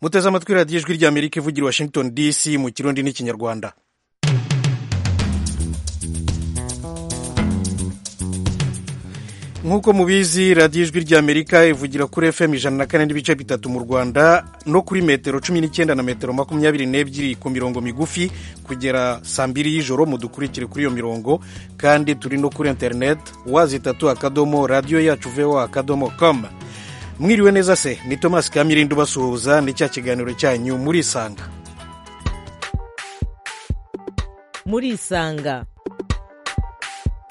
muteze amatwi radiyo ijwi ry'amerika ivugira i washington dc mu kirundi n'ikinyarwanda nk'uko mubizi radiyo ijwi ry'amerika ivugira kuri fm ijana na kane n'ibice bitatu mu rwanda no kuri metero cumi n'icyenda na metero makumyabiri n'ebyiri ku mirongo migufi kugera saa mbiri y'ijoro mudukurikire kuri iyo mirongo kandi turi no kuri interineti wazitatu akadomo radiyo yacu vewa akadomo komu mwiriwe neza se ni thomas kamirindi ubasuhuza ni cya kiganiro cyanyu muri isanga muri isanga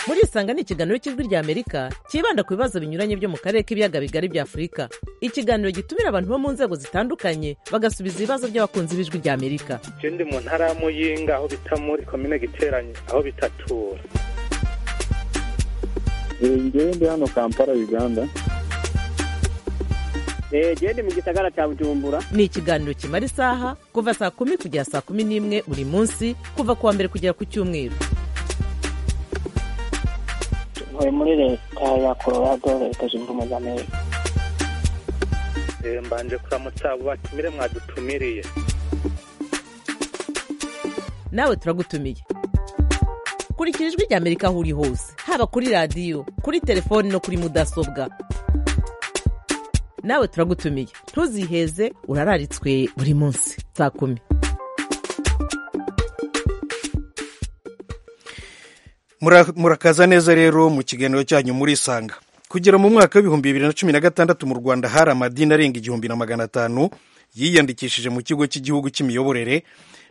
muri isanga ni ikiganiro cy'ijwi rya amerika cyibanda ku bibazo binyuranye byo mu karere k'ibiyaga bigari bya afurika ikiganiro gitumira abantu bo mu nzego zitandukanye bagasubiza ibibazo by'abakunzi b'ijwi rya amerika je ndi mu ntara ya muyinga aho bita muri komine giteranye aho bitatura ngewe ndi hano kampala uganda gende mu gisagara cya bujumbura ni ikiganiro kimara isaha kuva saa kumi kugera saa kumi n'imwe buri munsi kuva ku wa mbere kugera ku cyumweru ntuye muri leta ya colorado leta zunze ubumwe za amerika Eh, mbanje kuramutsa abo batumire mwadutumiriye nawe turagutumiye kurikira ijwi rya amerika aho uri hose haba kuri radiyo kuri telefoni no kuri mudasobwa nawe turagutumiye ntuziheze urararitswe buri munsi saa kumi Mura- murakaza neza rero mu kiganiro cyanyu muri isanga kugera mu mwaka w'ibihumbi bibiri na cumi na gatandatu mu rwanda hari amadini arenga igihumbi na magana atanu yiyandikishije mu kigo cy'igihugu cy'imiyoborere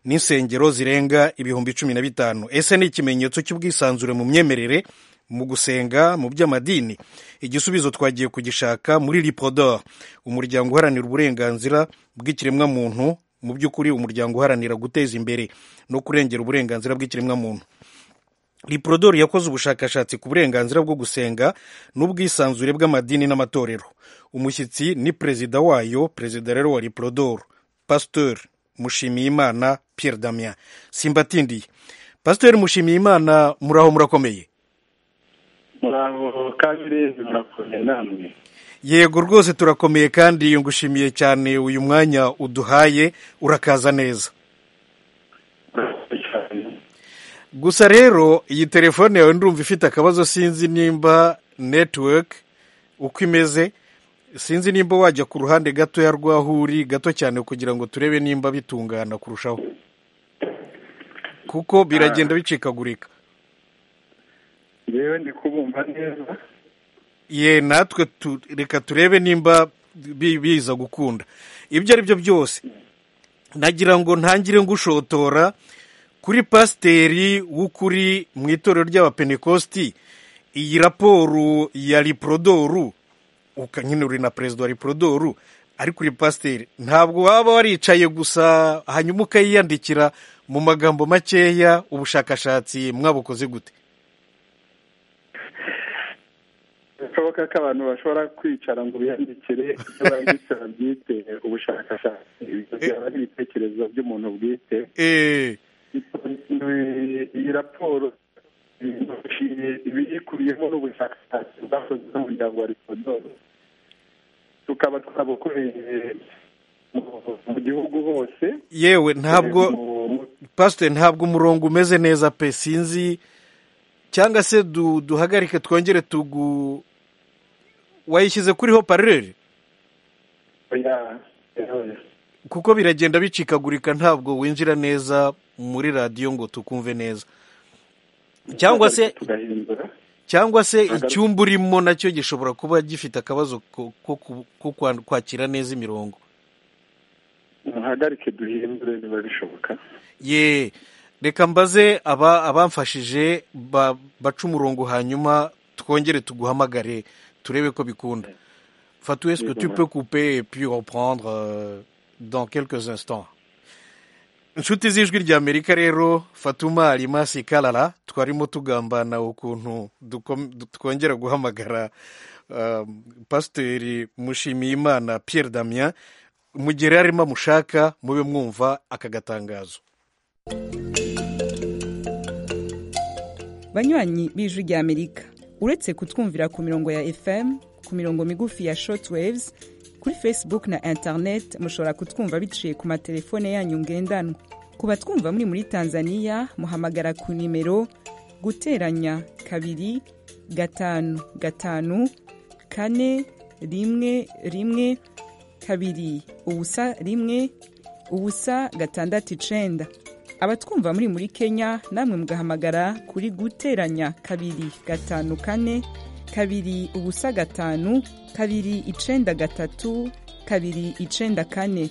n'insengero zirenga ibihumbi cumi na bitanu ese ni ikimenyetso cy'ubwisanzure mu myemerere mu gusenga mu by'amadini igisubizo twagiye kugishaka muri lipodor umuryango uharanira uburenganzira bw'ikiremwamuntu mu by'ukuri umuryango uharanira guteza imbere no kurengera uburenganzira bw'ikiremwamuntu liprodor yakoze ubushakashatsi ku burenganzira bwo gusenga n'ubwisanzure bw'amadini n'amatorero umushyitsi ni perezida wayo perezida rero wa liprodor pasteur mushimiyimana pierre damien simbatindiye pasteur mushimiyimana muraho murakomeye muraho kabiri murakomeye namwe yego rwose turakomeye kandi ngushimiye cyane uyu mwanya uduhaye urakaza neza murakoze cyane gusa rero iyi telefone yawe ndumva ifite akabazo sinzi nimba network uko imeze sinzi nimba wajya ku ruhande gatoya rw'aho uri gato cyane kugira ngo turebe nimba bitungana kurushaho kuko biragenda bicikagurika ngewe ndi kubumva neza ye natwe tu- reka turebe nimba bi- biza gukunda ibyo ari byo byose nagira ngo ntangire ngushotora kuri pasiteri w'ukuri mu itorero ry'abapentekosti iyi raporo ya riprodoru uka nyine uri na perezida wa riprodoru ariko uri pasiteri ntabwo waba waricaye gusa hanyuma ukayiyandikira mu magambo makeya ubushakashatsi mwabukoze gute bishoboka ko abantu bashobora kwicara ngo biyandikire ibyo banditse babyite ubushakashatsi ibyo byaba ari ibitekerezo by'umuntu bwite eee iyi raporo ibiyikubiyemo n'ubushakashatsi bwakozwe n'umuryango wa ripodoro tukaba twabukoreye mu- mu gihugu hose yewe ntabwo Mu- pasiteri ntabwo umurongo umeze neza pe sinzi cyangwa se du- duhagarike twongere tugu wayishyize kuriho parureri ya- ya- kuko biragenda bicikagurika ntabwo winjira neza muri radiyo ngo tukumve neza cyangwa se tugahindura cyangwa se icyumba urimo nacyo gishobora kuba gifite akabazo ko- ko ku- ko kwa- kwakira neza imirongo muhagarike duhindure niba bishoboka ye reka mbaze aba abamfashije ba- baca umurongo hanyuma twongere tuguhamagare turebe ko bikunda fatou est-ce que tu peux couper et puis reprendre euh, dans quelques instants inshuti z'ijwi ry'amerika rero fatuma arimasi karara twarimo tugambana ukuntu dukom- du- twongera guhamagara um, pasiteri mushimiyimana pierre damien mu gihe rero arimo amushaka mube mwumva aka gatangazo banywanyi b'ijwi rya amerika uretse kutwumvira ku mirongo ya fm ku mirongo migufi ya short waves kuri facebook na internet mushobora kutwumva biciye ku matelefone yanyu ngendanwa ku batwumva muri muri tanzania muhamagara ku nimero guteranya kabiri gatanu gatanu kane rimwe rimwe kabiri ubusa rimwe ubusa gatandatu icenda abatwumva muri muri kenya namwe mugahamagara kuri guteranya kabiri gatanu kane kabiri ubusa gatanu kabiri icenda gatatu kabiri icenda kane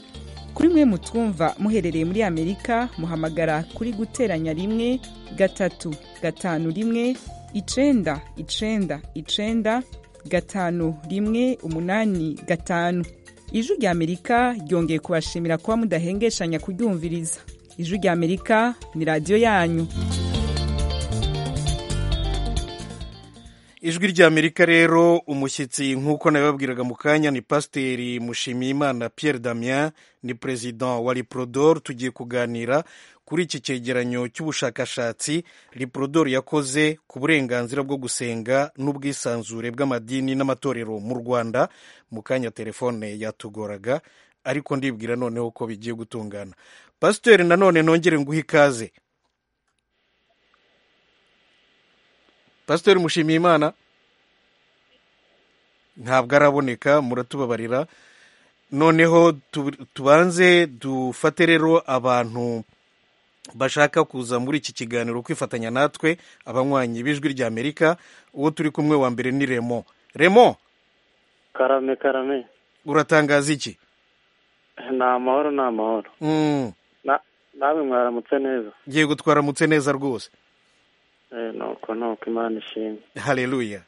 kuri mwe mutwumva muherereye muri amerika muhamagara kuri guteranya rimwe gatatu gatanu rimwe icenda icenda icenda gatanu rimwe umunani gatanu ijwi rya amerika ryongeye kubashimira kuba mudahengeshanya kuryumviriza ijwi rya amerika ni radiyo yanyu ijwi ry'amerika rero umushyitsi nk'uko nabibabwiraga mu kanya ni pasiteri mushimiyimana pierre damien ni perezida wa riprodor tugiye kuganira kuri iki cyegeranyo cy'ubushakashatsi riprodor yakoze ku burenganzira bwo gusenga n'ubwisanzure bw'amadini n'amatorero mu rwanda mu kanya telefone yatugoraga ariko ndibwira noneho ko bigiye gutungana pasiteri nanone nongere nguhe ikaze pasiteri mushimiyimana ntabwo araboneka muratubabarira noneho tu- tubanze dufate rero abantu bashaka kuza muri iki kiganiro kwifatanya natwe abanywanyi b'ijwi ry'amerika uwo turi kumwe wa mbere ni remo remo karame karame uratangaza iki ni amahoro ni amahoro Mm, Na- namwe mwaramutse neza ngiye gutwaramutse neza rwose Eh, nuko nuko imana ishimwe haleluya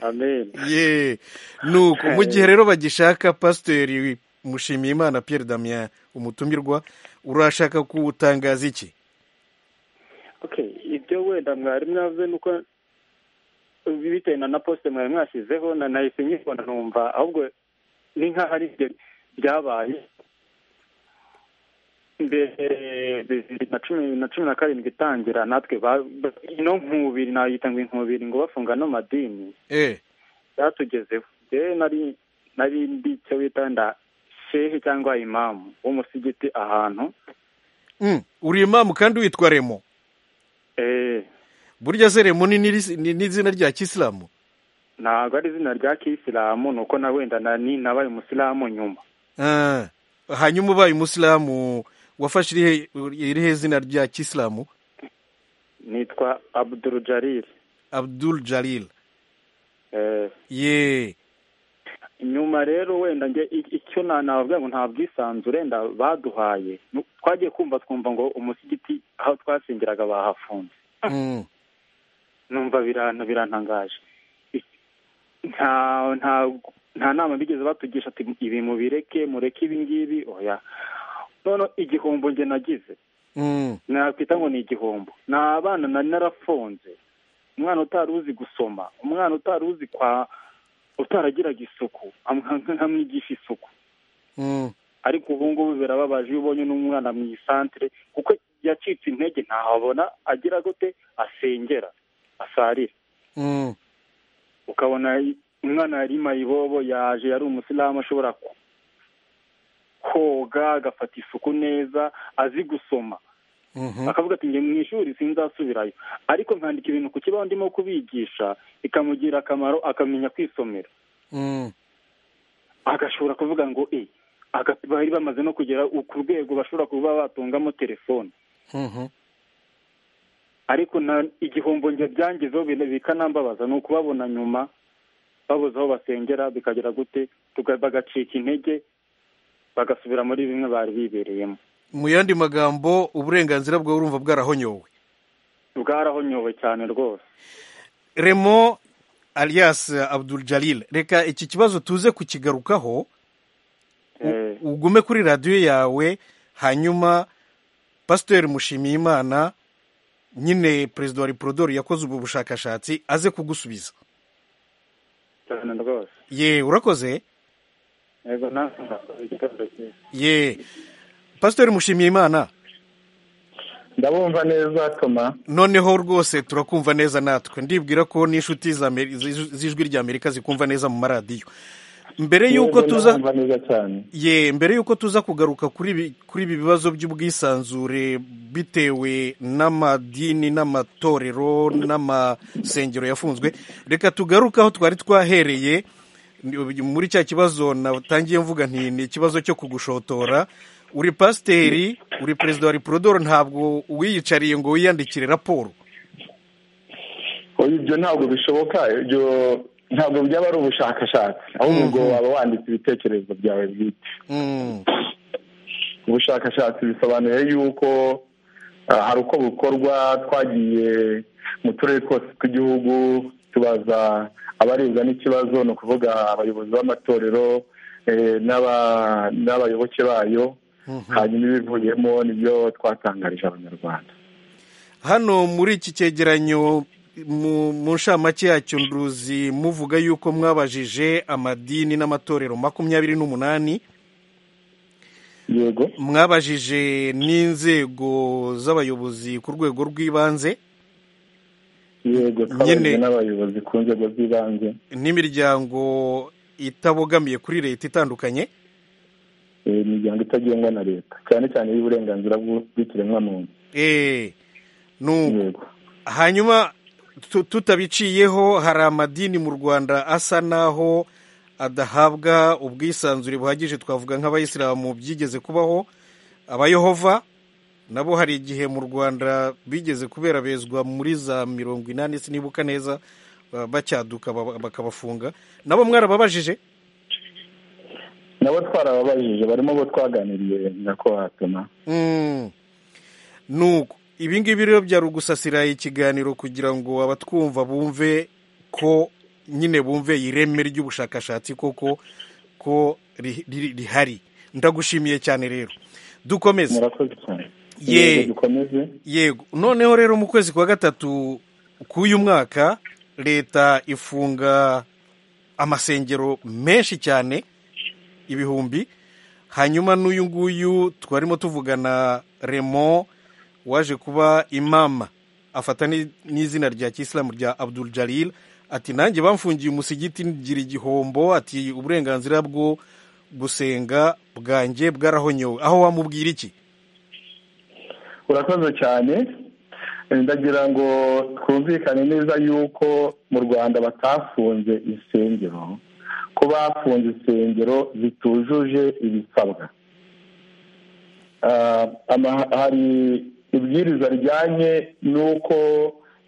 amen ye nuko mu gihe rero bagishaka pasiteri mushimiyimana pierre damien umutumirwa urashaka kuwutangaza iki okay ibyo wenda mwari mwavuze nuko bitewe na na poste mwari mwashyizeho na nahise nyibona numva ahubwo ni nk'aho ari ibyo byabaye mbere bibiri na cumi na cumi na karindwi itangira natwe ba- ba- ino nkubiri nayita ngo inkubiri ngo bafunga n'amadini eh byatugezeho rero nari nari ndi icyo bita nda shehe cyangwa imamu w'umusigiti ahantu mm, uri imamu kandi witwa remo eh burya se remo ni n'iri- ni n'izina rya kisilamu ntabwo ari izina rya kisilamu ni uko na wenda na- ni nabaye umusilamu nyuma Ah, hanyuma ubaye umusilamu wafashe irihe- irihe zina rya kisilamu nitwa abdul jariri abdul jalil eh ye nyuma rero wenda njye i- icyo na- navuga ngo nta bwisanzure nda baduhaye Nu- twagiye kumva twumva ngo umusigiti aho twasengeraga bahafunze mm, numva birana birantangaje I- nta nta nta nama bigeze batugisha ati ibi mubireke mureke ibi ngibi oya none igihombo njye nagize mm, nakwita ngo ni igihombo ni abana nari narafunze umwana utari uzi gusoma umwana utari uzi kwa utaragiraga isuku am- nkamwigisha isuku mm, ariko ubu ngubu birababaje iyo ubonye n'umwana mu isantere kuko yacitse intege ntahabona agira gute asengera asarira mm, ukabona i- umwana yari mayibobo yaje yari umusilamu ashobora ku- koga agafata isuku neza azi gusoma mhm, akavuga ati njye mu ishuri sinzasubirayo ariko nkandika ibintu ku kibaho ndimo kubigisha bikamugirira akamaro akamenya kwisomera mm, agashobora kuvuga ngo e aga- bari bamaze no kugera ku rwego bashobora kuba batungamo telefone mhm, ariko na- igihombo njye byangezeho bine- bikanambabaza ni ukubabona nyuma babuze aho basengera bikagera gute tuga- bagacika intege bagasubira muri bimwe bari bibereyemo mu yandi magambo uburenganzira bwawe urumva bwarahonyowe bwarahonyowe cyane rwose remo alias abdul jalil reka iki kibazo tuze kukigarukaho u- Eh. ugume kuri radiyo yawe hanyuma pasiteri mushimiyimana nyine perezida wa riprodori yakoze ubu bushakashatsi aze kugusubiza cyane rwose ye urakoze yego nawe murakoze igitondo cyiza ye pasiteri mushimiyimana ndabumva neza toma noneho rwose turakumva neza natwe ndibwira ko n'inshuti z'Ameri- z'ij- z'ijwi ry'amerika zikumva neza mu maradiyo mbere y'uko Yego, tuza ndabumva neza cyane ye mbere y'uko tuza kugaruka kuri ibi kuri ibi bibazo by'ubwisanzure bitewe n'amadini n'amatorero n'amasengero yafunzwe reka tugaruke aho twari twahereye ni- muri cya kibazo natangiye mvuga nti ni ikibazo cyo kugushotora uri pasiteri uri perezida wa repurodoro ntabwo wiyicariye ngo wiyandikire raporo oya ibyo ntabwo bishoboka ibyo ntabwo byaba ari ubushakashatsi ahubwo waba wanditse ibitekerezo byawe bwite Mm, ubushakashatsi bisobanuye yuko ah, hari uko bukorwa twagiye mu turere twose tw'igihugu tubaza abarebwa n'ikibazo ni ukuvuga abayobozi b'amatorero eh, n'aba- n'abayoboke bayo hanyuma ibivuyemo nibyo twatangarije abanyarwanda hano muri iki cyegeranyo mu mu nshamake yacyo nduzi muvuga yuko mwabajije amadini n'amatorero makumyabiri n'umunani yego mwabajije n'inzego z'abayobozi ku rwego rw'ibanze yego twabajwe Nyine- n'abayobozi ku nzego z'ibanze n'imiryango itabogamiye kuri leta itandukanye eh, imiryango itagengwa na leta cyane cyane y'uburenganzira bw'u- bw'ikiremwamuntu eee nuko yego hanyuma tu- tutabiciyeho hari amadini mu rwanda asa n'aho adahabwa ubwisanzure buhagije twavuga nk'abayisilamu byigeze kubaho abayehova nabo hari igihe mu rwanda bigeze kubera bezwa muri za mirongo inani sinibuka neza ba- bacyaduka ba- bakabafunga nabo mwarababajije nabo twarababajije barimo bo twaganiriye nyakubahwa Mm. nuko ibi ngibi rero byari ugusasira ikiganiro kugira ngo abatwumva bumve ko nyine bumve ireme ry'ubushakashatsi koko ko ri- ri- rihari ndagushimiye cyane rero dukomeze murakoze cyane Ye. Yego, dukomeze yego noneho rero mu kwezi kwa gatatu k'uyu mwaka leta ifunga amasengero menshi cyane ibihumbi hanyuma n'uyu nguyu twarimo tuvugana remo waje kuba imama afata ni- n'izina rya kisilamu rya abdul jalil ati nanjye bamfungiye umusigiti ngira igihombo ati uburenganzira bwo gusenga bwanjye bwarahonyowe aho wamubwira iki urakoze cyane Eh, ndagira ngo twumvikane neza yuko mu rwanda batafunze insengero ko bafunze insengero zitujuje ibisabwa Ah, ama- hari ibwiriza rijyanye n'uko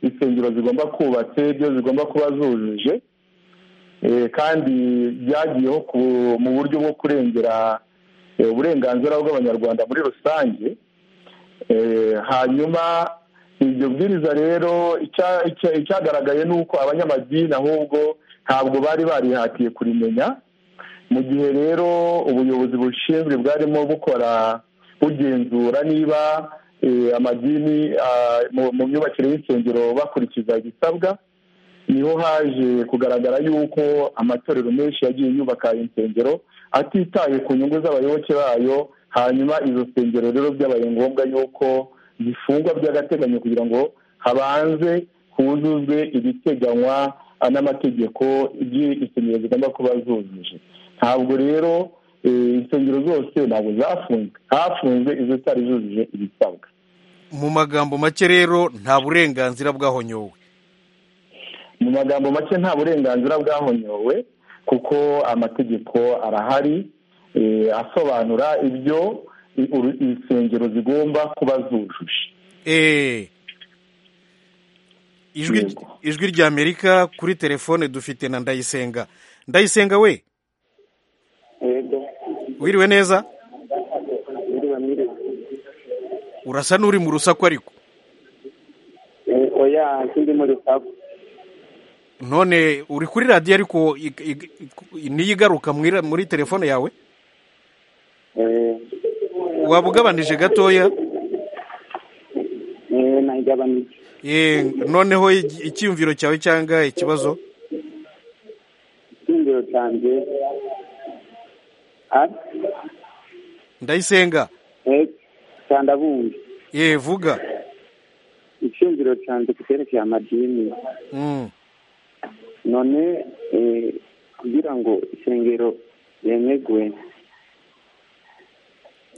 insengero zigomba kubatse ibyo zigomba kuba zujuje Eh, kandi byagiyeho ku- mu buryo bwo kurengera eh, uburenganzira bw'abanyarwanda muri rusange Eh, hanyuma iryo bwiriza rero icya- icya- icyagaragaye ni uko abanyamadini ahubwo ntabwo bari barihatiye kurimenya mu gihe rero ubuyobozi bushinzwe bwarimo bukora bugenzura niba eh, amadini ah, mu- mu myubakire y'insengero bakurikiza ibisabwa niho haje kugaragara yuko amatorero menshi yagiye yubaka insengero atitaye ku nyungu z'abayoboke bayo hanyuma izo nsengero rero byabaye ngombwa yuko zifungwa by'agateganyo kugira ngo habanze huzuzwe ibiteganywa ah, n'amategeko by'insengero zigomba kuba zujuje ntabwo rero eh, insengero zose ntabwo zafunzwe hafunzwe izo zitari zujuje ibisabwa mu magambo make rero nta burenganzira bwahonyowe mu magambo make nta burenganzira bwahonyowe kuko amategeko arahari eh, asobanura ibyo i- uru- insengero zigomba kuba zujuje Eh, ijwi Yego. ijwi ry'amerika kuri telefone dufite na ndayisenga ndayisenga we yego wiriwe neza muri bamire urasa n'uri mu rusaku ariko Eh, oya sindi muri sabu none uri kuri radiyo ariko ig- ig- ig- niyo igaruka muri ra- muri telefone yawe Eh, waba ugabanije gatoya eh, nayigabanije Eh, noneho igi- icyiyumviro cyawe cyangwa ikibazo icyumviro cyanjye Ah, ndayisenga eh, cyandabumye eh, vuga icyumviro cyanjye ku cyerekeye amadini Mm. none eh, kugira ngo isengero yemegwe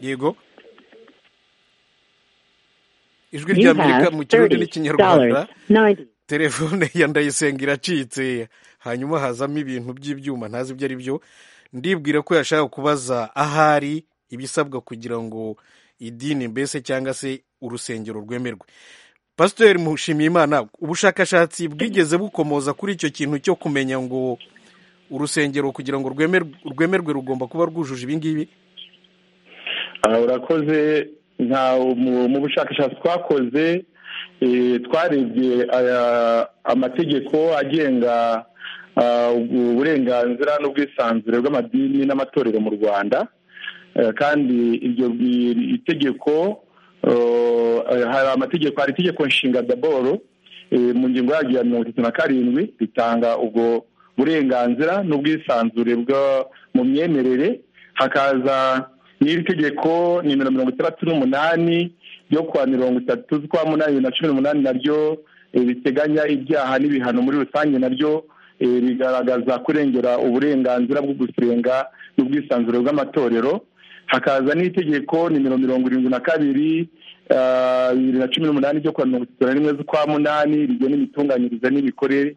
yego ijwi ry'amerika mu kirundi n'ikinyarwanda telefone ya ndayisenga iracitse hanyuma hazamo ibintu by'ibyuma ntazi ibyo ari byo ndibwira ko yashaka kubaza ahari ibisabwa kugira ngo idini mbese cyangwa se urusengero rwemerwe pasiteri mushimiyimana ubushakashatsi bwigeze bukomoza kuri icyo kintu cyo kumenya ngo urusengero kugira ngo rwemerwe rwemerwe rugomba kuba rwujuje ibingibi aha urakoze nta mu- mu bushakashatsi twakoze eh, twarebye aya- amategeko agenga ah, uburenganzira n'ubwisanzure bw'amadini n'amatorero mu rwanda Eh, kandi iryo bi- itegeko eh, hari amategeko hari itegeko nshinga daboro eh, mu ngingo yaryo ya mirongo itatu na karindwi ritanga ubwo burenganzira n'ubwisanzure bwo mu myemerere hakaza n'iri tegeko nimero mirongo itandatu n'umunani ryo kuwa mirongo itatu z'ukwa munani bibiri na cumi n'umunani naryo eh, riteganya ibyaha n'ibihano muri rusange naryo eh, rigaragaza kurengera uburenganzira bwo gusenga n'ubwisanzure bw'amatorero hakaza n'itegeko nimero mirongo irindwi na kabiri ah, bibiri na cumi n'umunani ryo kuwa mirongo itatu na rimwe z'ukwa munani rigena imitunganyirize n'imikorere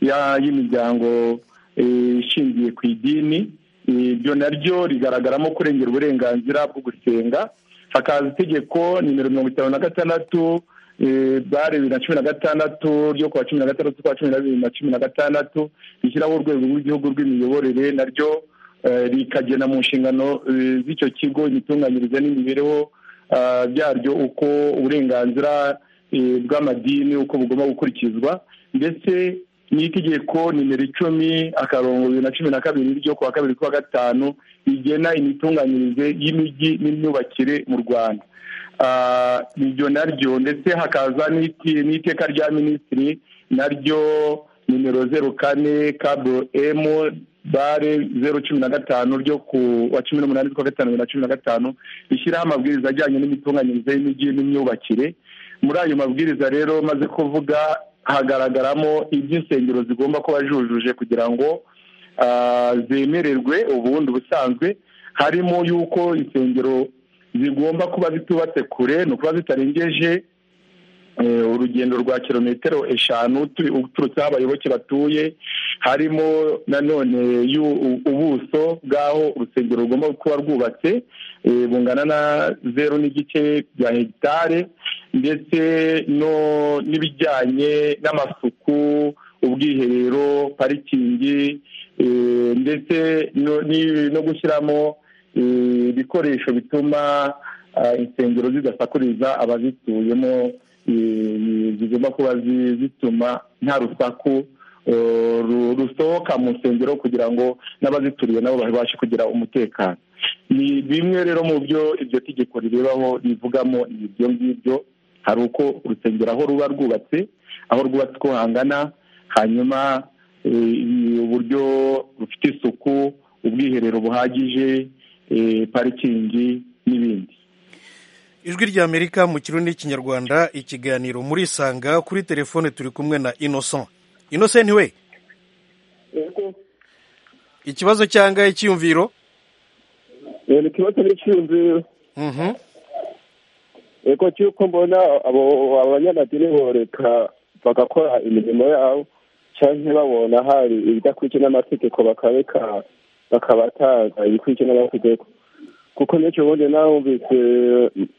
ya- y'imiryango eh, ishingiye ku idini Eh, ibyo naryo rigaragaramo kurengera uburenganzira bwo gusenga hakaza itegeko nimero mirongo itanu na gatandatu eh, bare bibiri na cumi na gatandatu ryo kuwa cumi na gatandatu z'ukwa cumi na bibiri na cumi na gatandatu rishyiraho urwego rw'igihugu rw'imiyoborere naryo eh, rikagena mu nshingano eh, z'icyo kigo imitunganyirize n'imibereho ah, byaryo uko uburenganzira eh, bw'amadini uko bugomba gukurikizwa ndetse n'itegeko nimero icumi akarongo bibiri na cumi na kabiri ryo kuwa kabiri kuwa gatanu rigena imitunganyirize y'imijyi n'imyubakire mu rwanda Ah, iryo naryo ndetse hakaza n'iti- n'iteka rya minisitiri naryo nimero zeru kane kaburo emu bare zeru cumi na gatanu ryo ku wa cumi n'umunani z'ukwa gatanu bibiri na cumi na gatanu rishyiraho amabwiriza ajyanye n'imitunganyirize y'imijyi n'imyubakire muri ayo mabwiriza rero maze kuvuga hagaragaramo iby'insengero zigomba kuba zujuje kugira ngo ah, zemererwe ubundi busanzwe harimo yuko insengero zigomba kuba zitubatse kure ni ukuba zitarengeje eh, urugendo rwa kilometero eshanu tu- uturutse aho abayoboke batuye harimo nanone yu- u- ubuso bw'aho urusengero rugomba kuba rwubatse eh, bungana na zeru n'igice bya hegitare ndetse no n'ibijyanye n'amasuku ubwiherero parikingi eh, ndetse no- ni- no gushyiramo eh, ibikoresho bituma ah, insengero zidasakuriza abazituyemo eh, zigomba kuba zi- zituma nta rusaku eh, ru- rusohoka mu nsengero kugira ngo n'abazituriye nabo babashe kugira umutekano ni bimwe rero mu byo iryo tegeko rirebaho rivugamo ni ibyo ngibyo hari uko urusengero aho ruba rwubatse aho rwubatse uko hangana hanyuma eh, uburyo bufite isuku ubwiherero buhagije eh, parikingi n'ibindi ijwi ry'amerika mu kirundi n'ikinyarwanda ikiganiro murisanga kuri telefone turi kumwe na innocent innocent we ikibazo cyangwa icyiyumviro ni ikibazo n'icyumviro Mhm. ego cy'uko mbona abo abanyamadini boreka bagakora imirimo yabo cyangwa babona hari ibidakurikiye n'amategeko bakabeka bakabatanga ibikurikiye n'amategeko kuko n'icyo bundi nawumvise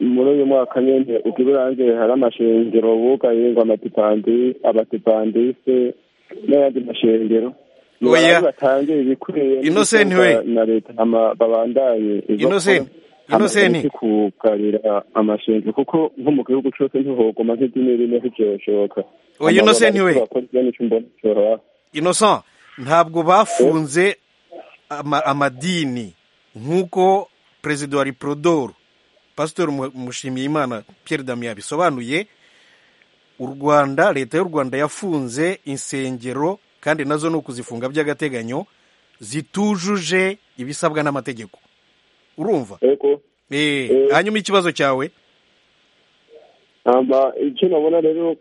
muri uyu mwaka nyine ubwo urangiye hari amashengero bugaye ngo amatipandi abatipandise n'ayandi mashengero Oya. batangiye ibikwiye Innocent we. na leta ama- babandanye izo Innocent. Hano Innocent. tariki kugarira amashengero kuko nko mu gihugu cyose ntihogoma nk'idini rimwe ntibyoshoboka Oya, Innocent we. bakora ibyo nicyo mbona cyoroha innocent ntabwo bafunze ama- amadini nk'uko perezida wa riporodoro pasitori Mu- mushimiyimana pierre damien yabisobanuye u rwanda leta y'u rwanda yafunze insengero kandi nazo ni ukuzifunga by'agateganyo zitujuje ibisabwa n'amategeko urumva ego Eh, hanyuma ikibazo cyawe icyo nabona rero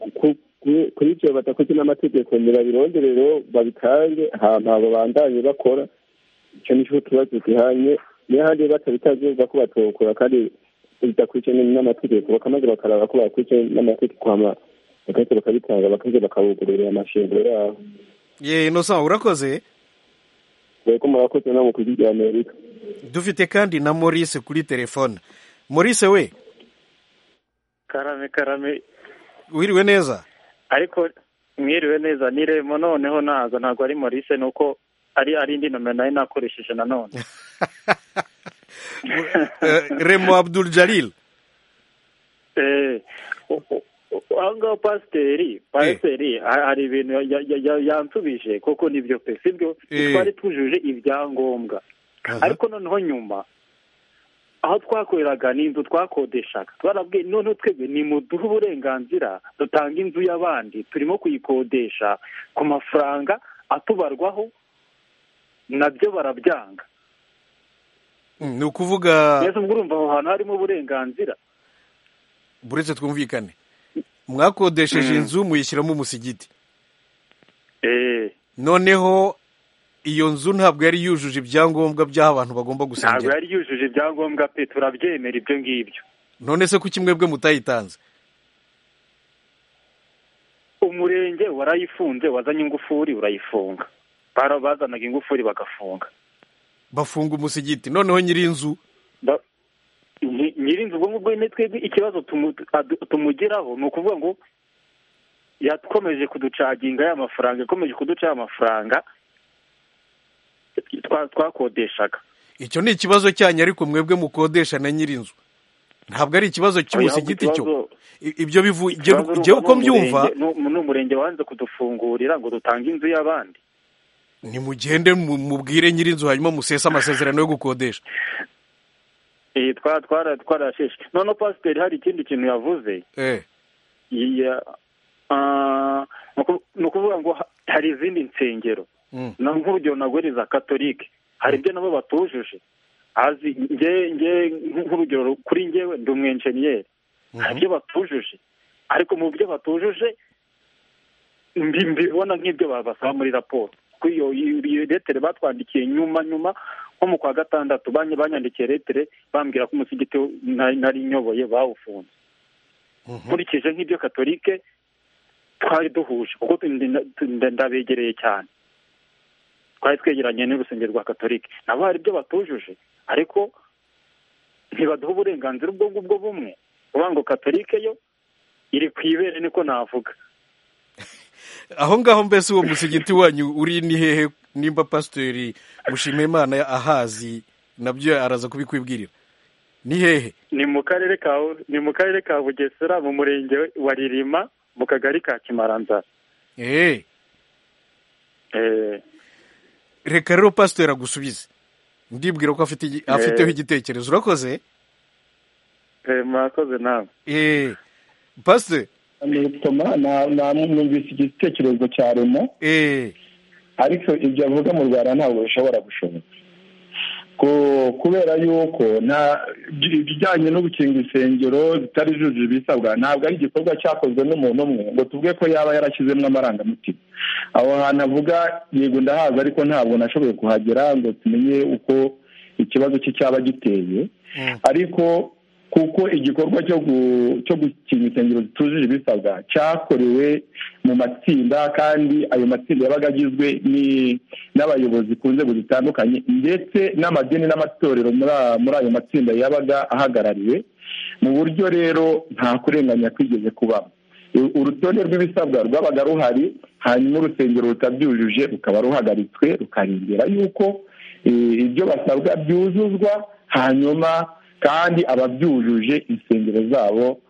kuri ibyo badakoze n'amategeko ntibabirondere rero babitange ahantu abo bandanye bakora icyo ni cyo tuba tugihanye niyo handi batabitazuba ko batokora kandi bidakurikiye n'amategeko bakamaze bakaraba ko bakurikiye n'amategeko bagahita bakabitanga bakaza bakabugururira amashingiro yabo ye inosa urakoze ko murakoze no mu kujyi rya amerika dufite kandi na Maurice kuri telefone Maurice we karame karame wiriwe neza ariko mwiriwe neza niremo noneho naza ntabwo ari Maurice nuko ari ari indi nomero nari nakoresheje nanone remo abdul jalil aho ngaho pasiteri pasiteri hari ibintu yansubije kuko nibyo pe sibyo twari tujuje ibyangombwa ariko noneho nyuma aho twakoreraga ni inzu twakodeshaga twarabwiye noneho twebwe ni mu duhe uburenganzira dutanga inzu y'abandi turimo kuyikodesha ku mafaranga atubarwaho nabyo barabyanga ni ukuvuga mbese ubwo urumva aho hantu harimo uburenganzira buretse twumvikane mwakodesheje inzu muyishyiramo umusigiti noneho iyo nzu ntabwo yari yujuje ibyangombwa by'aho abantu bagomba gusengera ntabwo yari yujuje ibyangombwa pe turabyemera ibyo ngibyo none se kuki mwebwe mutayitanze umurenge warayifunze wazanye ingufuri urayifunga bazanaga ingufuri bagafunga bafunga umusigiti noneho nyir'inzu nyirinzu ubwo ngubwo ni twebwe ikibazo tumugeraho ni ukuvuga ngo yakomeje kuducaginga ya mafaranga yakomeje kuduca amafaranga twakodeshaga icyo ni ikibazo cyanyu ariko mwebwe mukodesha na nyirinzu ntabwo ari ikibazo cy'umusigiti cyo ibyo bivuye uko mbyumva ni umurenge wanze kudufungurira ngo dutange inzu y'abandi nimugende mubwire nyirinzu hanyuma musese amasezerano yo gukodesha twara twarasheshe noneho pasiteri hari ikindi kintu yavuze ni ukuvuga ngo hari izindi nsengero nk'urugero naguriza katolike hari ibyo nabo batujuje nk'urugero kuri ngewe ndi umwenjeniyeri hari ibyo batujuje ariko mu byo batujuje mbibona nk'ibyo babasaba muri raporo iyo letere batwandikiye nyuma nyuma nko mu kwa gatandatu banyandikiye letere bambwira ko umusigiti nari nyoboye bawufunze nkurikije nk'ibyo katolike twari duhuje kuko ndabegereye cyane twari twegeranye n'urusengero rwa katolike nabo hari ibyo batujuje ariko ntibaduha uburenganzira ubwo ngubwo bumwe uvuga ngo katolike yo iri ku ibere niko navuga aho ngaho mbese uwo musigiti wanyu uri ni hehe nimba pasiteri mushimimana ahazi nabyo araza kubikwibwirira ni hehe ni mu karere ka ni mu karere ka bugesera mu murenge wa ririma mu kagari ka kimaranzara eee reka rero pasiteri agusubize ndibwira ko afiteho igitekerezo urakoze murakoze nawe eee pasiteri numvise igitekerezo cya remo eee ariko ibyo avuga mu rwanda ntabwo bishobora gushoboka kubera yuko ibijyanye no gukinga insengero zitari zujuje ibisabwa ntabwo ari igikorwa cyakozwe n'umuntu umwe ngo tuvuge ko yaba yarashyizemo amarangamutima aho hantu avuga yego ndahaza ariko ntabwo nashoboye kuhagera ngo tumenye uko ikibazo cye cyaba giteye ariko kuko igikorwa cyo gukinga insengero zitujuje ibisabwa cyakorewe mu matsinda kandi ayo matsinda yabaga agizwe n'abayobozi ku nzego zitandukanye ndetse n'amadini n'amatorero muri ayo matsinda yabaga ahagarariwe mu buryo rero nta kurenganya kwigeze kubaho urutonde rw'ibisabwa rwabaga ruhari hanyuma urusengero rutabyujuje rukaba ruhagaritswe rukarindira yuko ibyo basabwa byuzuzwa hanyuma kandi ababyujuje insengero zabo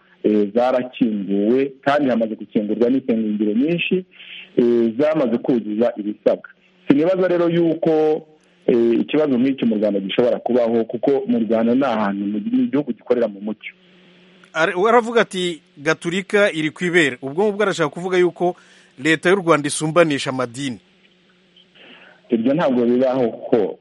zarakinguwe kandi hamaze gukingurwa n'insengero nyinshi zamaze kuzuza ibisabwa si nibaza rero y'uko ikibazo nk'iki mu rwanda gishobora kubaho kuko mu rwanda ni ahantu mu gihugu gikorera mu mucyo aravuga ati gaturika iri ku ibere ubwo ngubwo arashaka kuvuga y'uko leta y'u rwanda isumbanisha amadini ibyo ntabwo bibaho ko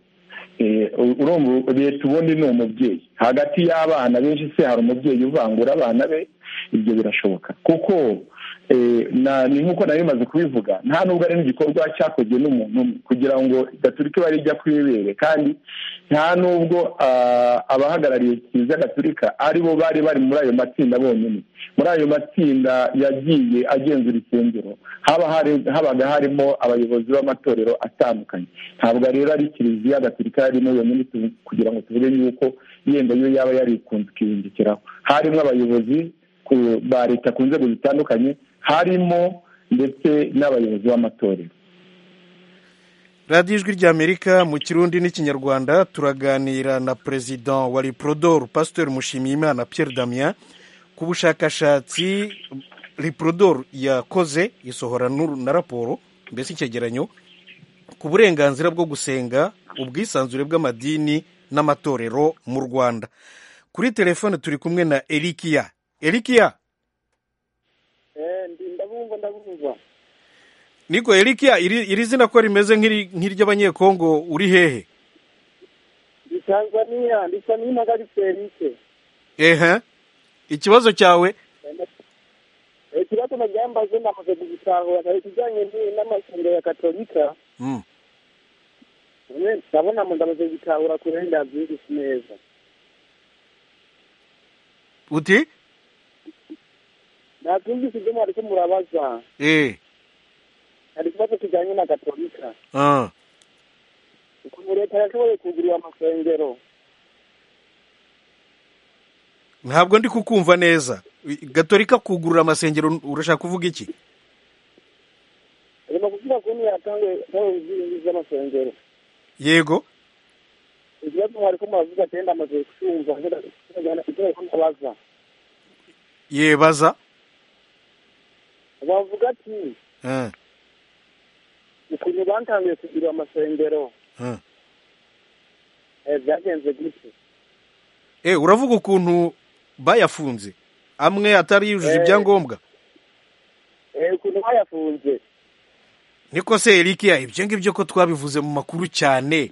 urumva leta ubundi ni umubyeyi hagati y'abana benshi se hari umubyeyi uvangura abana be ibyo birashoboka kuko ni nk'uko nawe bimaze kubivuga nta nubwo ari n'igikorwa cyakozwe n'umuntu umwe kugira ngo gaturika iba rijya kwibere kandi nta nubwo abahagarariye kiliziya gaturika ari bo bari bari muri ayo matsinda bonyine muri ayo matsinda yagiye agenzura insengero habaga harimo abayobozi b'amatorero atandukanye ntabwo rero ari kiliziya gaturika yarimo yonyine kugira ngo tuvuge yuko yenda yo yaba yarikunze ikiyungikiraho harimo abayobozi ba leta ku nzego zitandukanye harimo ndetse n'abayobozi b'amatorero radiyo ijwi ry'amerika mu kirundi n'ikinyarwanda turaganira na perezida wa riporodoro pasiteri mushimiyimana Pierre damien ku bushakashatsi riporodoro yakoze isohora na raporo mbese icyegeranyo ku burenganzira bwo gusenga ubwisanzure bw'amadini n'amatorero mu rwanda kuri telefone turi kumwe na erikiya erikiya ndabumva ndabumva niko erikiya iri zina ko rimeze nk'iry'abanyekongo uri hehe ni tanzaniya ndisa n'intagari serike ehe ikibazo cyawe ikibazo nabyambaze namaze gusahura ikijyanye n'amasengero ya katolika ndabona mu ndamaze gusahura ku burenganzira bw'isi neza uti nabyumvise ibyo mwari ko murabaza eee hari ikibazo kijyanye na gatolika ah ukuntu leta yashoboye kugurira amasengero ntabwo ndi kukumva neza gatolika kugurura amasengero urashaka kuvuga iki irimo kuvuga ko yatanga ubwishingizi bw'amasengero yego ikibazo mwari ko muravuga ati wenda amaze kucyumva icyo bari kumubaza yebaza bavuga ati ah ukuntu batangiye kugurira amasengero ah eh, byagenze gutyo eee uravuga ukuntu bayafunze amwe atari yujuje Eh. ibyangombwa Eh, ukuntu bayafunze niko se erikiya ibyo ngibyo ko twabivuze mu makuru cyane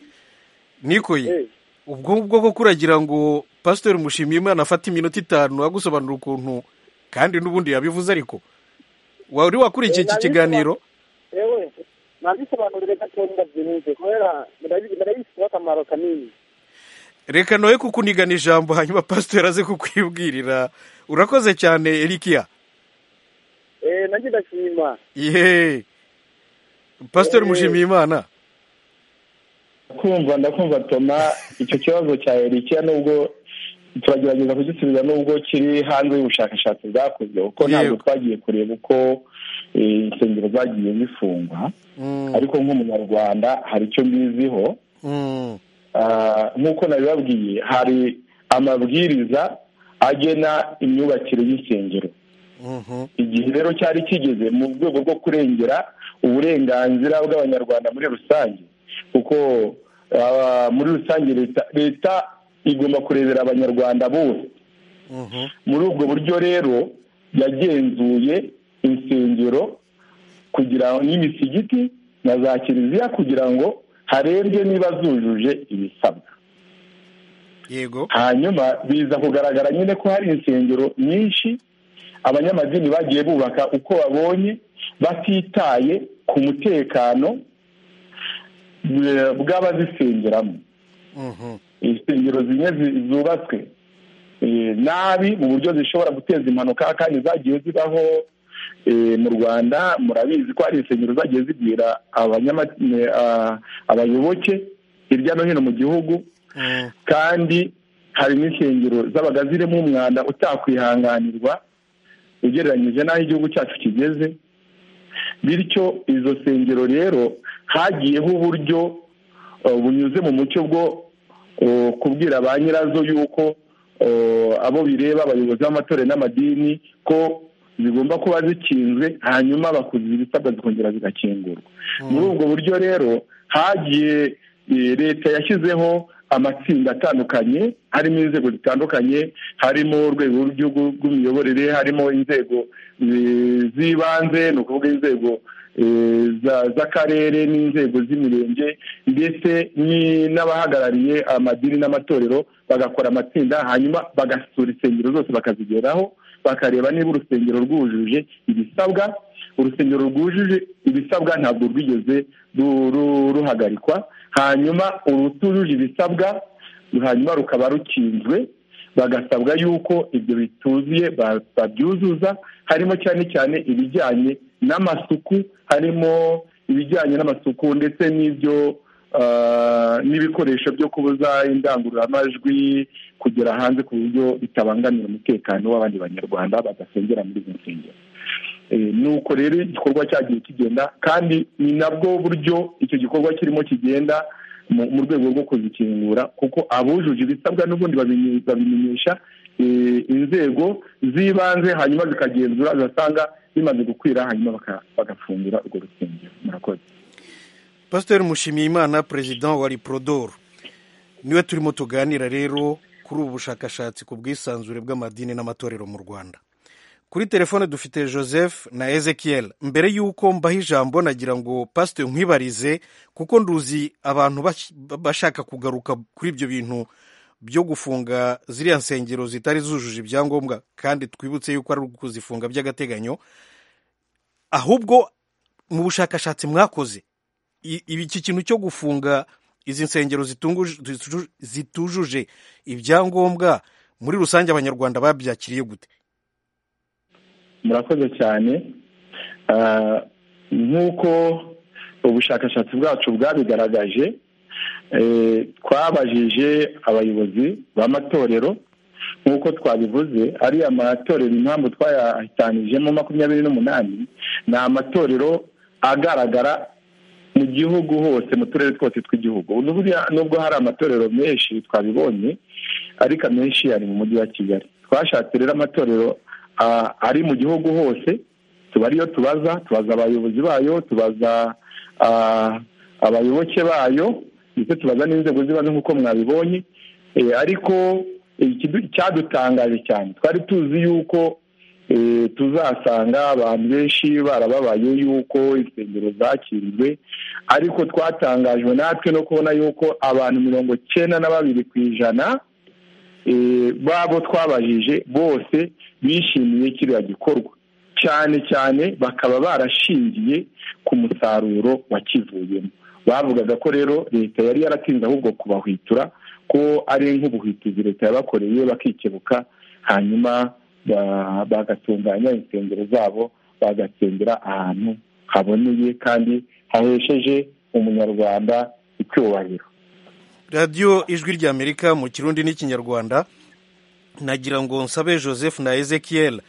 nikoye ubwo ngubwo ko kuragira ngo pasiteri mushimiyimana afate iminota itanu agusobanura ukuntu kandi n'ubundi yabivuze ariko wari wakurikiye Eh, iki nabisoba- kiganiro yewe nabisobanurire gatoya byihuse kubera murabi- murabifiteho akamaro kanini reka noye kukunigana ijambo hanyuma pasiteri aze kukwibwirira urakoze cyane erikiya Eh, nanjye ndashima yeee pasiteri Eh. mushimiyimana kumva ndakumva toma icyo kibazo cya erikiya nubwo turagerageza kugisubiza nubwo kiri hanze y'ubushakashatsi bwakozwe kuko ntabwo twagiye kureba uko eh, insengero zagiye zifungwa ariko nk'umunyarwanda hari icyo mbiziho Mm. Ah, nk'uko nabibabwiye hari amabwiriza agena imyubakire y'insengero Mhm. igihe rero cyari kigeze mu rwego rwo kurengera uburenganzira bw'abanyarwanda muri rusange kuko ah, muri rusange leta leta igomba kurebera abanyarwanda bose Mhm. muri ubwo buryo rero yagenzuye insengero kugira n'imisigiti na za kiliziya kugira ngo harebwe niba zujuje ibisabwa yego hanyuma biza kugaragara nyine ko hari insengero nyinshi abanyamadini bagiye bubaka uko babonye batitaye ku mutekano eh, bw'abazisengeramo Mhm. insengero zimwe zi- zubatswe eh, nabi mu buryo zishobora guteza impanuka kandi zagiye zibaho eh, mu rwanda murabizi ko hari insengero zagiye zibwira abanyama- eh, ah, abayoboke hirya no hino mu gihugu Mm. kandi hari n'insengero zabaga zirimo umwanda utakwihanganirwa ugereranyije n'aho igihugu cyacu kigeze bityo izo nsengero rero hagiyeho uburyo eh, bunyuze mu mucyo bwo eh, kubwira ba nyirazo yuko eh, abo bireba abayobozi b'amatorero n'amadini ko zigomba kuba zikinzwe hanyuma bakuzuza ibisabwa zikongera zigakingurwa muri ubwo buryo rero hagiye eh, leta yashyizeho amatsinda atandukanye harimo inzego zitandukanye harimo urwego rw'igihugu rw'imiyoborere harimo inzego eh, z'ibanze ni ukuvuga inzego z'akarere n'inzego z'imirenge ndetse n'abahagarariye amadini n'amatorero bagakora amatsinda hanyuma bagasura insengero zose bakazigeraho bakareba niba urusengero rwujuje ibisabwa urusengero rwujuje ibisabwa ntabwo rwigeze ruhagarikwa hanyuma urutujuje ibisabwa hanyuma rukaba rukinzwe bagasabwa yuko ibyo bituzuye babyuzuza harimo cyane cyane ibijyanye n'amasuku harimo ibijyanye n'amasuku ndetse n'ibyo n'ibikoresho byo kubuza indangururamajwi kugera hanze ku buryo bitabangamira umutekano w'abandi banyarwanda badasengera muri izo nsengero nuko rero igikorwa cyagiye kigenda kandi ni nabwo buryo icyo gikorwa kirimo kigenda mu rwego rwo kuzikingura kuko abujuje ibisabwa n'ubundi babimenyesha inzego z'ibanze hanyuma zikagenzura zigasanga bimaze gukwira hanyuma bagafungira urwo rusengero murakoze pasiteri mushimiyimana perezida wa riporodoro niwe turimo tuganira rero kuri ubu bushakashatsi ku bwisanzure bw'amadini n'amatorero mu rwanda kuri telefone dufite joseph na ezekiel mbere y'uko mbaha ijambo nagira ngo pasiteri nkwibarize kuko nduzi abantu bashaka kugaruka kuri ibyo bintu byo gufunga ziriya nsengero zitari zujuje ibyangombwa kandi twibutse yuko ari ukuzifunga by'agateganyo ahubwo mu bushakashatsi mwakoze iki kintu cyo gufunga izi nsengero zitujuje ibyangombwa muri rusange abanyarwanda babyakiriye gute murakoze cyane nk'uko ubushakashatsi bwacu bwabigaragaje twabajije abayobozi b'amatorero nk'uko twabivuze ariya matorero impamvu twayahitanijemo makumyabiri n'umunani ni amatorero agaragara mu gihugu hose mu turere twose tw'igihugu nubwo hari amatorero menshi twabibonye ariko amenshi ari mu mujyi wa kigali twashatse rero amatorero ari mu gihugu hose tuba ariyo tubaza tubaza abayobozi bayo tubaza abayoboke bayo ndetse tubaza n'inzego z'ibanze nk'uko mwabibonye ariko icyadutangaje cyane twari tuzi yuko tuzasanga abantu benshi barababaye yuko insengero zakiriwe ariko twatangajwe natwe no kubona yuko abantu mirongo icyenda na babiri ku ijana babo twabajije bose bishimiye kiriya gikorwa cyane cyane bakaba barashingiye ku musaruro wakivuyemo bavugaga ko rero leta yari yaratinze ahubwo kubahwitura ko ari nk'ubuhwituzi leta yabakoreye bakikebuka hanyuma bagatunganya insengero zabo bagasengera ahantu haboneye kandi hahesheje umunyarwanda icyubahiro radiyo ijwi ry'amerika mu kirundi n'ikinyarwanda nagira ngo nsabe joseph na ezekiel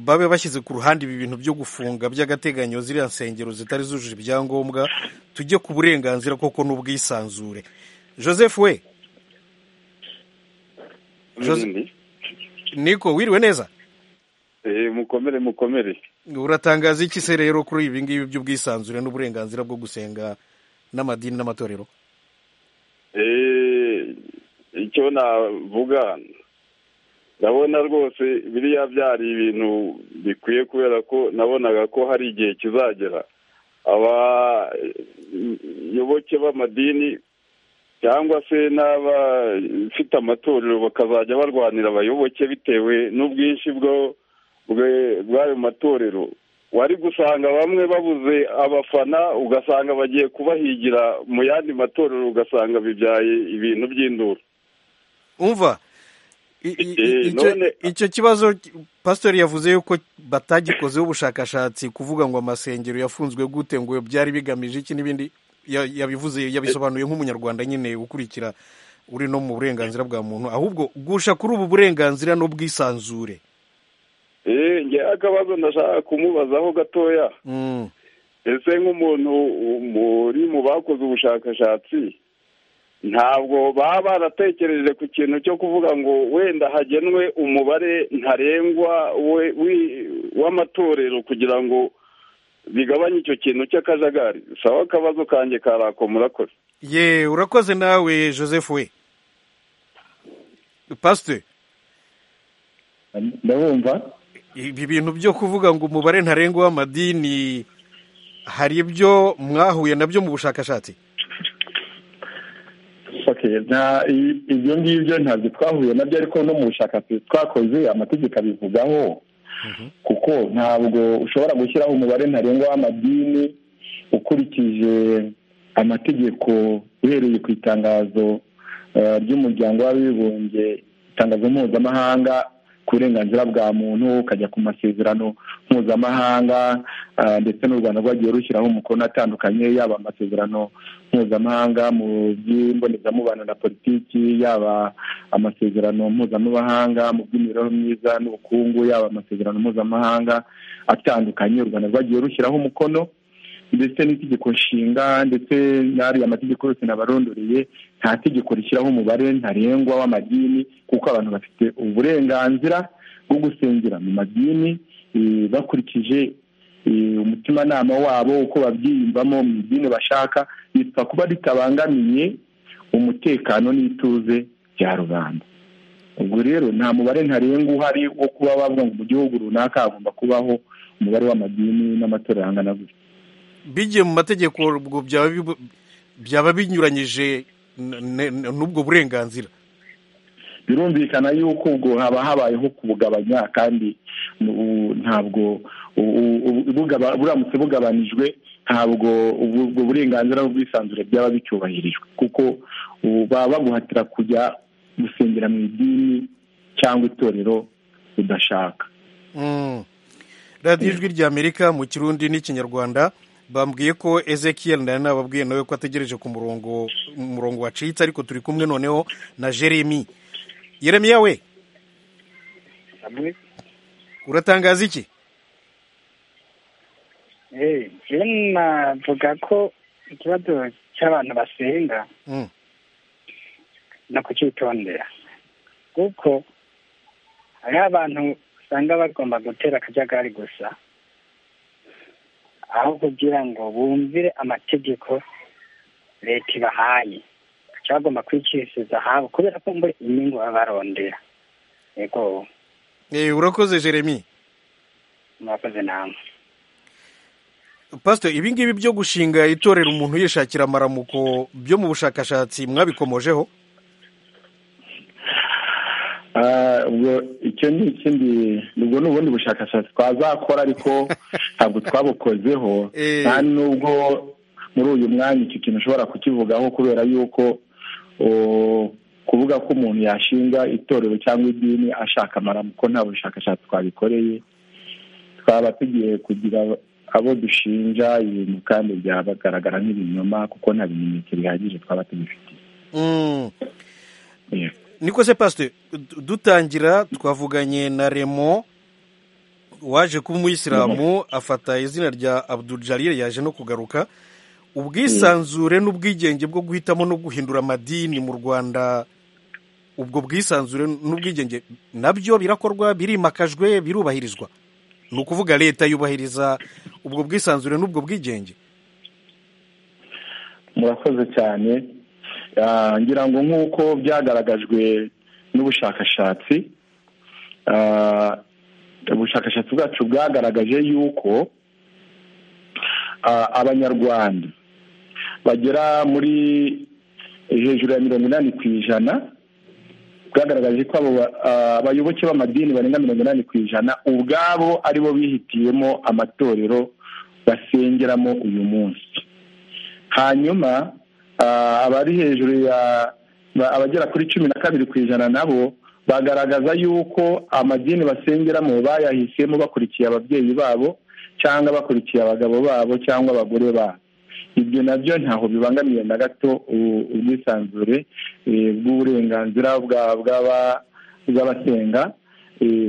babe bashyize ku ruhande ibi bintu byo gufunga by'agateganyo ziriya nsengero zitari zujuje ibyangombwa tujye ku burenganzira koko n'ubwisanzure joseph we niko wiriwe neza mukomere mukomere uratangaza iki se rero kuri ibi ngibi by'ubwisanzure n'uburenganzira bwo gusenga n'amadini n'amatorero icyo navuga ndabona rwose biriya byari ibintu bikwiye kubera ko nabonaga ko hari igihe kizagera abayoboke b'amadini cyangwa se n'abafite amatorero bakazajya barwanira abayoboke bitewe n'ubwinshi bw'ayo matorero wari gusanga bamwe babuze abafana ugasanga bagiye kubahigira mu yandi matorero ugasanga bibyaye ibintu by'induru umva icyo kibazo pasitori yavuze yuko batagikozeho ubushakashatsi kuvuga ngo amasengero yafunzwe gute ngo byari bigamije iki n'ibindi yabivuze yabisobanuye nk'umunyarwanda nyine ukurikira uri no mu burenganzira bwa muntu ahubwo gusha kuri ubu burenganzira n'ubwisanzure ngewe akabazo ndashaka kumubazaho gatoya ese nk'umuntu muri mu bakoze ubushakashatsi ntabwo baba baratekereje ku kintu cyo kuvuga ngo wenda hagenwe umubare ntarengwa w'amatorero kugira ngo bigabanye icyo kintu cy'akajagari sawa akabazo kanjye karako murakoze ye urakoze nawe joseph we pasiteri ndabumva ibi bintu byo kuvuga ngo umubare ntarengwa w'amadini hari ibyo mwahuye nabyo mu bushakashatsi ibyo ngibyo ntabwo twahuye nabyo ariko no mu bushakashatsi twakoze amategeko abivugaho kuko ntabwo ushobora gushyiraho umubare ntarengwa w'amadini ukurikije amategeko uhereye ku itangazo ry'umuryango w'abibumbye itangazo mpuzamahanga ku burenganzira bwa muntu ukajya ku masezerano mpuzamahanga ndetse n'u rwanda rwagiye rushyiraho umukono atandukanye yaba amasezerano mpuzamahanga mu by'imbonezamubano na politiki yaba amasezerano mpuzamahanga mu by'imibereho myiza n'ubukungu yaba amasezerano mpuzamahanga atandukanye u rwanda rwagiye rushyiraho umukono ndetse n'itegeko nshinga ndetse n'ariya mategeko yose nabarondoreye nta tegeko rishyiraho umubare ntarengwa w'amadini kuko abantu bafite uburenganzira bwo gusengera mu madini bakurikije umutimanama wabo uko babyiyumvamo mu idini bashaka bitwa kuba ritabangamiye umutekano n'ituze bya rubanda ubwo rero nta mubare ntarengwa uhari wo kuba bavuga ngo mu gihugu runaka hagomba kubaho umubare w'amadini n'amatorero angana gutya bigiye mu mategeko ubwo byaba binyuranyije n'ubwo burenganzira birumvikana yuko ubwo haba habayeho kubugabanya kandi ntabwo buramutse bugabanijwe ntabwo ubwo burenganzira n'ubwisanzure byaba bicyubahirijwe kuko baba baguhatira kujya gusengera mu idini cyangwa itorero udashaka radiyo ijwi ry'amerika mu kirundi n'ikinyarwanda bambwiye ko ezekiel nari nababwiye nawe ko ategereje ku murongo umurongo wacitse ariko turi kumwe noneho na jeremy yeremiya we uratangaza iki navuga ko ikibazo cy'abantu basenga no kucyitondera kuko hariho abantu usanga bagomba gutera akajagari gusa aho kugira ngo bumvire amategeko leta ibahaye bakaba bagomba kwikiriza ahabo kubera ko muri inyungu baba barondera yego urakoze jeremy murakoze namwe pasito ibi ngibi byo gushinga itorera umuntu yishakira amaramuko byo mu bushakashatsi mwabikomojeho icyo ni ikindi ubwo ni ubundi bushakashatsi twazakora ariko ntabwo twabukozeho nta nubwo muri uyu mwanya icyo kintu ushobora kukivugaho kubera yuko kuvuga ko umuntu yashinga itorero cyangwa idini ashaka amaramuko nta bushakashatsi twabikoreye twaba tugiye kugira abo dushinja ibintu kandi byabagaragara nk'ibinyoma kuko nta bimenyetso bihagije twaba tubifitiye niko se pasite dutangira twavuganye na remo waje kuba umuyisilamu afata izina rya abudujariye yaje no kugaruka ubwisanzure n'ubwigenge bwo guhitamo no guhindura amadini mu rwanda ubwo bwisanzure n'ubwigenge nabyo birakorwa birimakajwe birubahirizwa ni ukuvuga leta yubahiriza ubwo bwisanzure n'ubwo bwigenge murakoze cyane ngira ngo nk'uko byagaragajwe n'ubushakashatsi ubushakashatsi bwacu bwagaragaje yuko abanyarwanda bagera muri hejuru ya mirongo inani ku ijana bwagaragaje ko abayoboke b'amadini barenga mirongo inani ku ijana ubwabo aribo bihitiyemo amatorero basengeramo uyu munsi hanyuma abari hejuru ya abagera kuri cumi na kabiri ku ijana nabo bagaragaza yuko amadini basengeramo bayahisemo bakurikiye ababyeyi babo cyangwa bakurikiye abagabo babo cyangwa abagore babo ibyo nabyo ntaho bibangamiye na gato ubwisanzure bw'uburenganzira bw'abasenga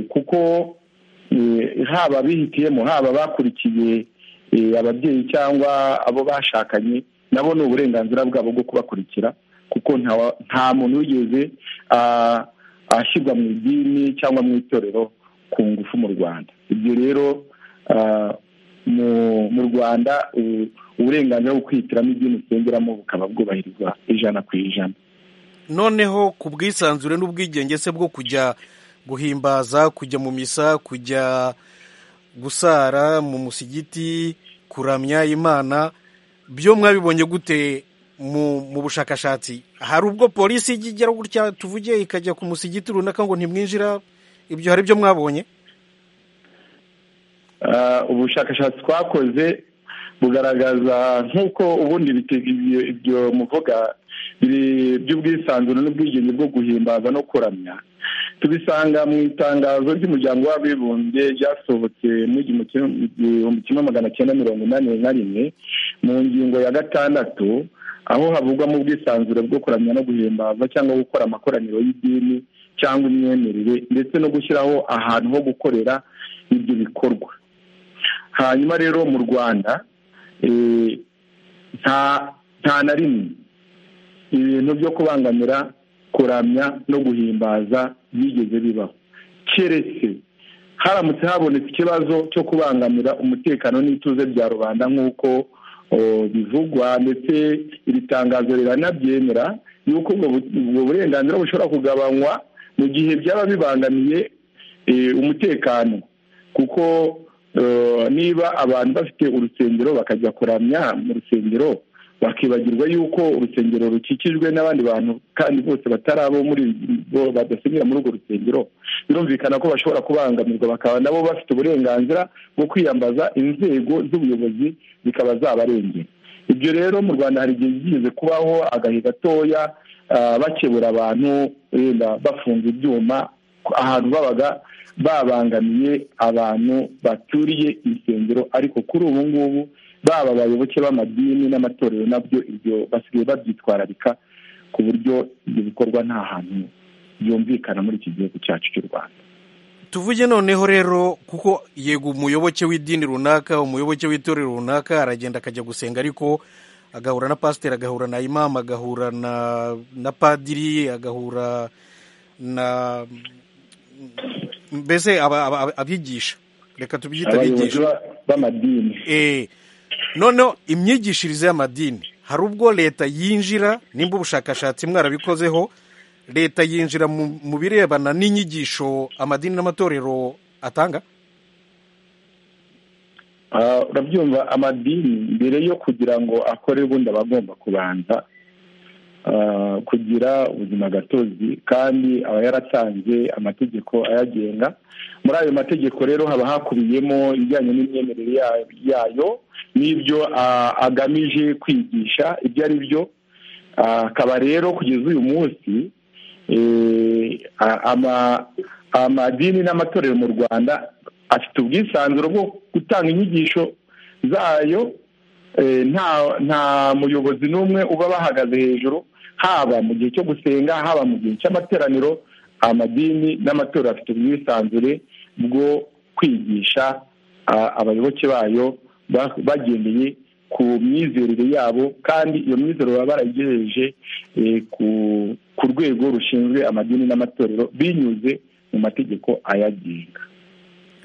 kuko haba bihitiyemo haba bakurikiye ababyeyi cyangwa abo bashakanye nabo ni uburenganzira bwabo bwo kubakurikira kuko nta muntu wigeze ashyirwa mu idini cyangwa mu itorero ku ngufu mu rwanda ibyo rero mu rwanda uburenganzira bwo kwihitiramo idini usengeramo bukaba bwubahirizwa ijana ku ijana noneho ku bwisanzure n'ubwigenge se bwo kujya guhimbaza kujya mu misa kujya gusara mu musigiti kuramya imana byo mwabibonye gute mu bushakashatsi hari ubwo polisi ijya igera gutya tuvuge ikajya ku musigiti runaka ngo ntimwinjira ibyo hari ibyo mwabonye ubushakashatsi twakoze bugaragaza nk'uko ubundi ibyo muvuga by'ubwisanzure n'ubwigenge bwo guhimbaza no kuramya tubisanga mu itangazo ry'umuryango w'abibumbye ryasohotse mu gihumbi kimwe magana cyenda mirongo inani na rimwe mu ngingo ya gatandatu aho havugwamo ubwisanzure bwo kuramya no guhimbaza cyangwa gukora amakoraniro y'idini cyangwa imyemerere ndetse no gushyiraho ahantu ho gukorera ibyo bikorwa hanyuma rero mu rwanda nta na rimwe ibintu byo kubangamira kuramya no guhimbaza byigeze bibaho keretse haramutse habonetse ikibazo cyo kubangamira umutekano n'ituze bya rubanda nk'uko bivugwa ndetse iri tangazo riranabyemera yuko ubwo burenganzira bushobora kugabanywa mu gihe byaba bibangamiye umutekano kuko niba abantu bafite urusengero bakajya kuramya mu rusengero bakibagirwa yuko urusengero rukikijwe n'abandi bantu kandi bose batari abo muri bo badasengera muri urwo rusengero birumvikana ko bashobora kubangamirwa bakaba nabo bafite uburenganzira bwo kwiyambaza inzego z'ubuyobozi zikaba zabarengera ibyo rero mu rwanda hari igihe byigeze kubaho agahe gatoya bakebura abantu wenda bafunga ibyuma ahantu babaga babangamiye abantu baturiye insengero ariko kuri ubu ngubu baba abayoboke b'amadini n'amatorero nabyo ibyo basigaye babyitwararika ku buryo ibyo bikorwa nta hantu byumvikana muri iki gihugu cyacu cy'u rwanda tuvuge noneho rero kuko yego umuyoboke w'idini runaka umuyoboke w'itorero runaka aragenda akajya gusenga ariko agahura na pasiteri agahura na imamu agahura na padiri agahura na mbese abigisha reka tubyite abayobozi b'amadini noneho imyigishirize y'amadini hari ubwo leta yinjira nimba ubushakashatsi mwarabikozeho leta yinjira mu birebana n'inyigisho amadini n'amatorero atanga urabyumva amadini mbere yo kugira ngo akore ubundi aba agomba kubanza kugira ubuzima gatozi kandi aba yaratanze amategeko ayagenga muri ayo mategeko rero haba hakubiyemo ibijyanye n'imyemerere yayo n'ibyo agamije kwigisha ibyo ari byo akaba rero kugeza uyu munsi amadini n'amatorero mu rwanda afite ubwisanzure bwo gutanga inyigisho zayo nta muyobozi n'umwe uba bahagaze hejuru haba mu gihe cyo gusenga haba mu gihe cy'amateraniro amadini n'amatorero afite ubwisanzure bwo kwigisha abayoboke bayo bagendeye ku myizerere yabo kandi iyo myizerere baba baragejeje ku rwego rushinzwe amadini n'amatorero binyuze mu mategeko ayagenga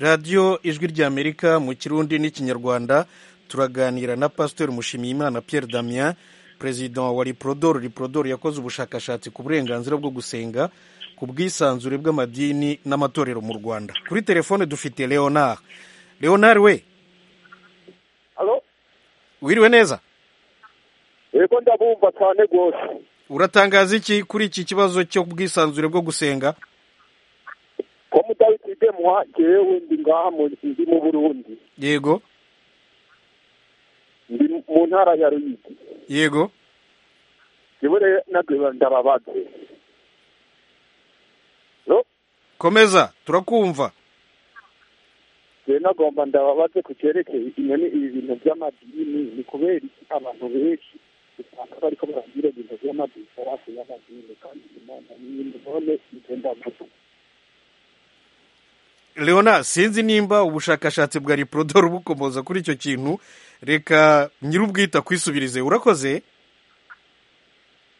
radiyo ijwi ry'amerika mu kirundi n'ikinyarwanda turaganira na pasiteri mushimiyimana pierre damien perezida wa riprodoro riprodoro yakoze ubushakashatsi ku burenganzira bwo gusenga ku bwisanzure bw'amadini n'amatorero mu rwanda kuri telefone dufite leonard leonard we wiriwe neza yego ndabumva cyane rwose uratangaza iki kuri iki kibazo cyo bwisanzure bwo gusenga ko mutabitidemwa ngewe ndi ngaha ndi mu burundi yego ndi mu ntara ya ruyigi yego ibure ndababadwe komeza turakumva rero nagomba ndababaze ku cyerekeye inyoni ibi bintu by'amadini ni kubera iki abantu benshi usanga bariko baragira ibintu by'amadini farasi y'amadini kandi imana n'iyindi none igenda vuba leona sinzi nimba ubushakashatsi bwa riprodoro bukomoza kuri icyo kintu reka nyir'ubwita kwisubirize urakoze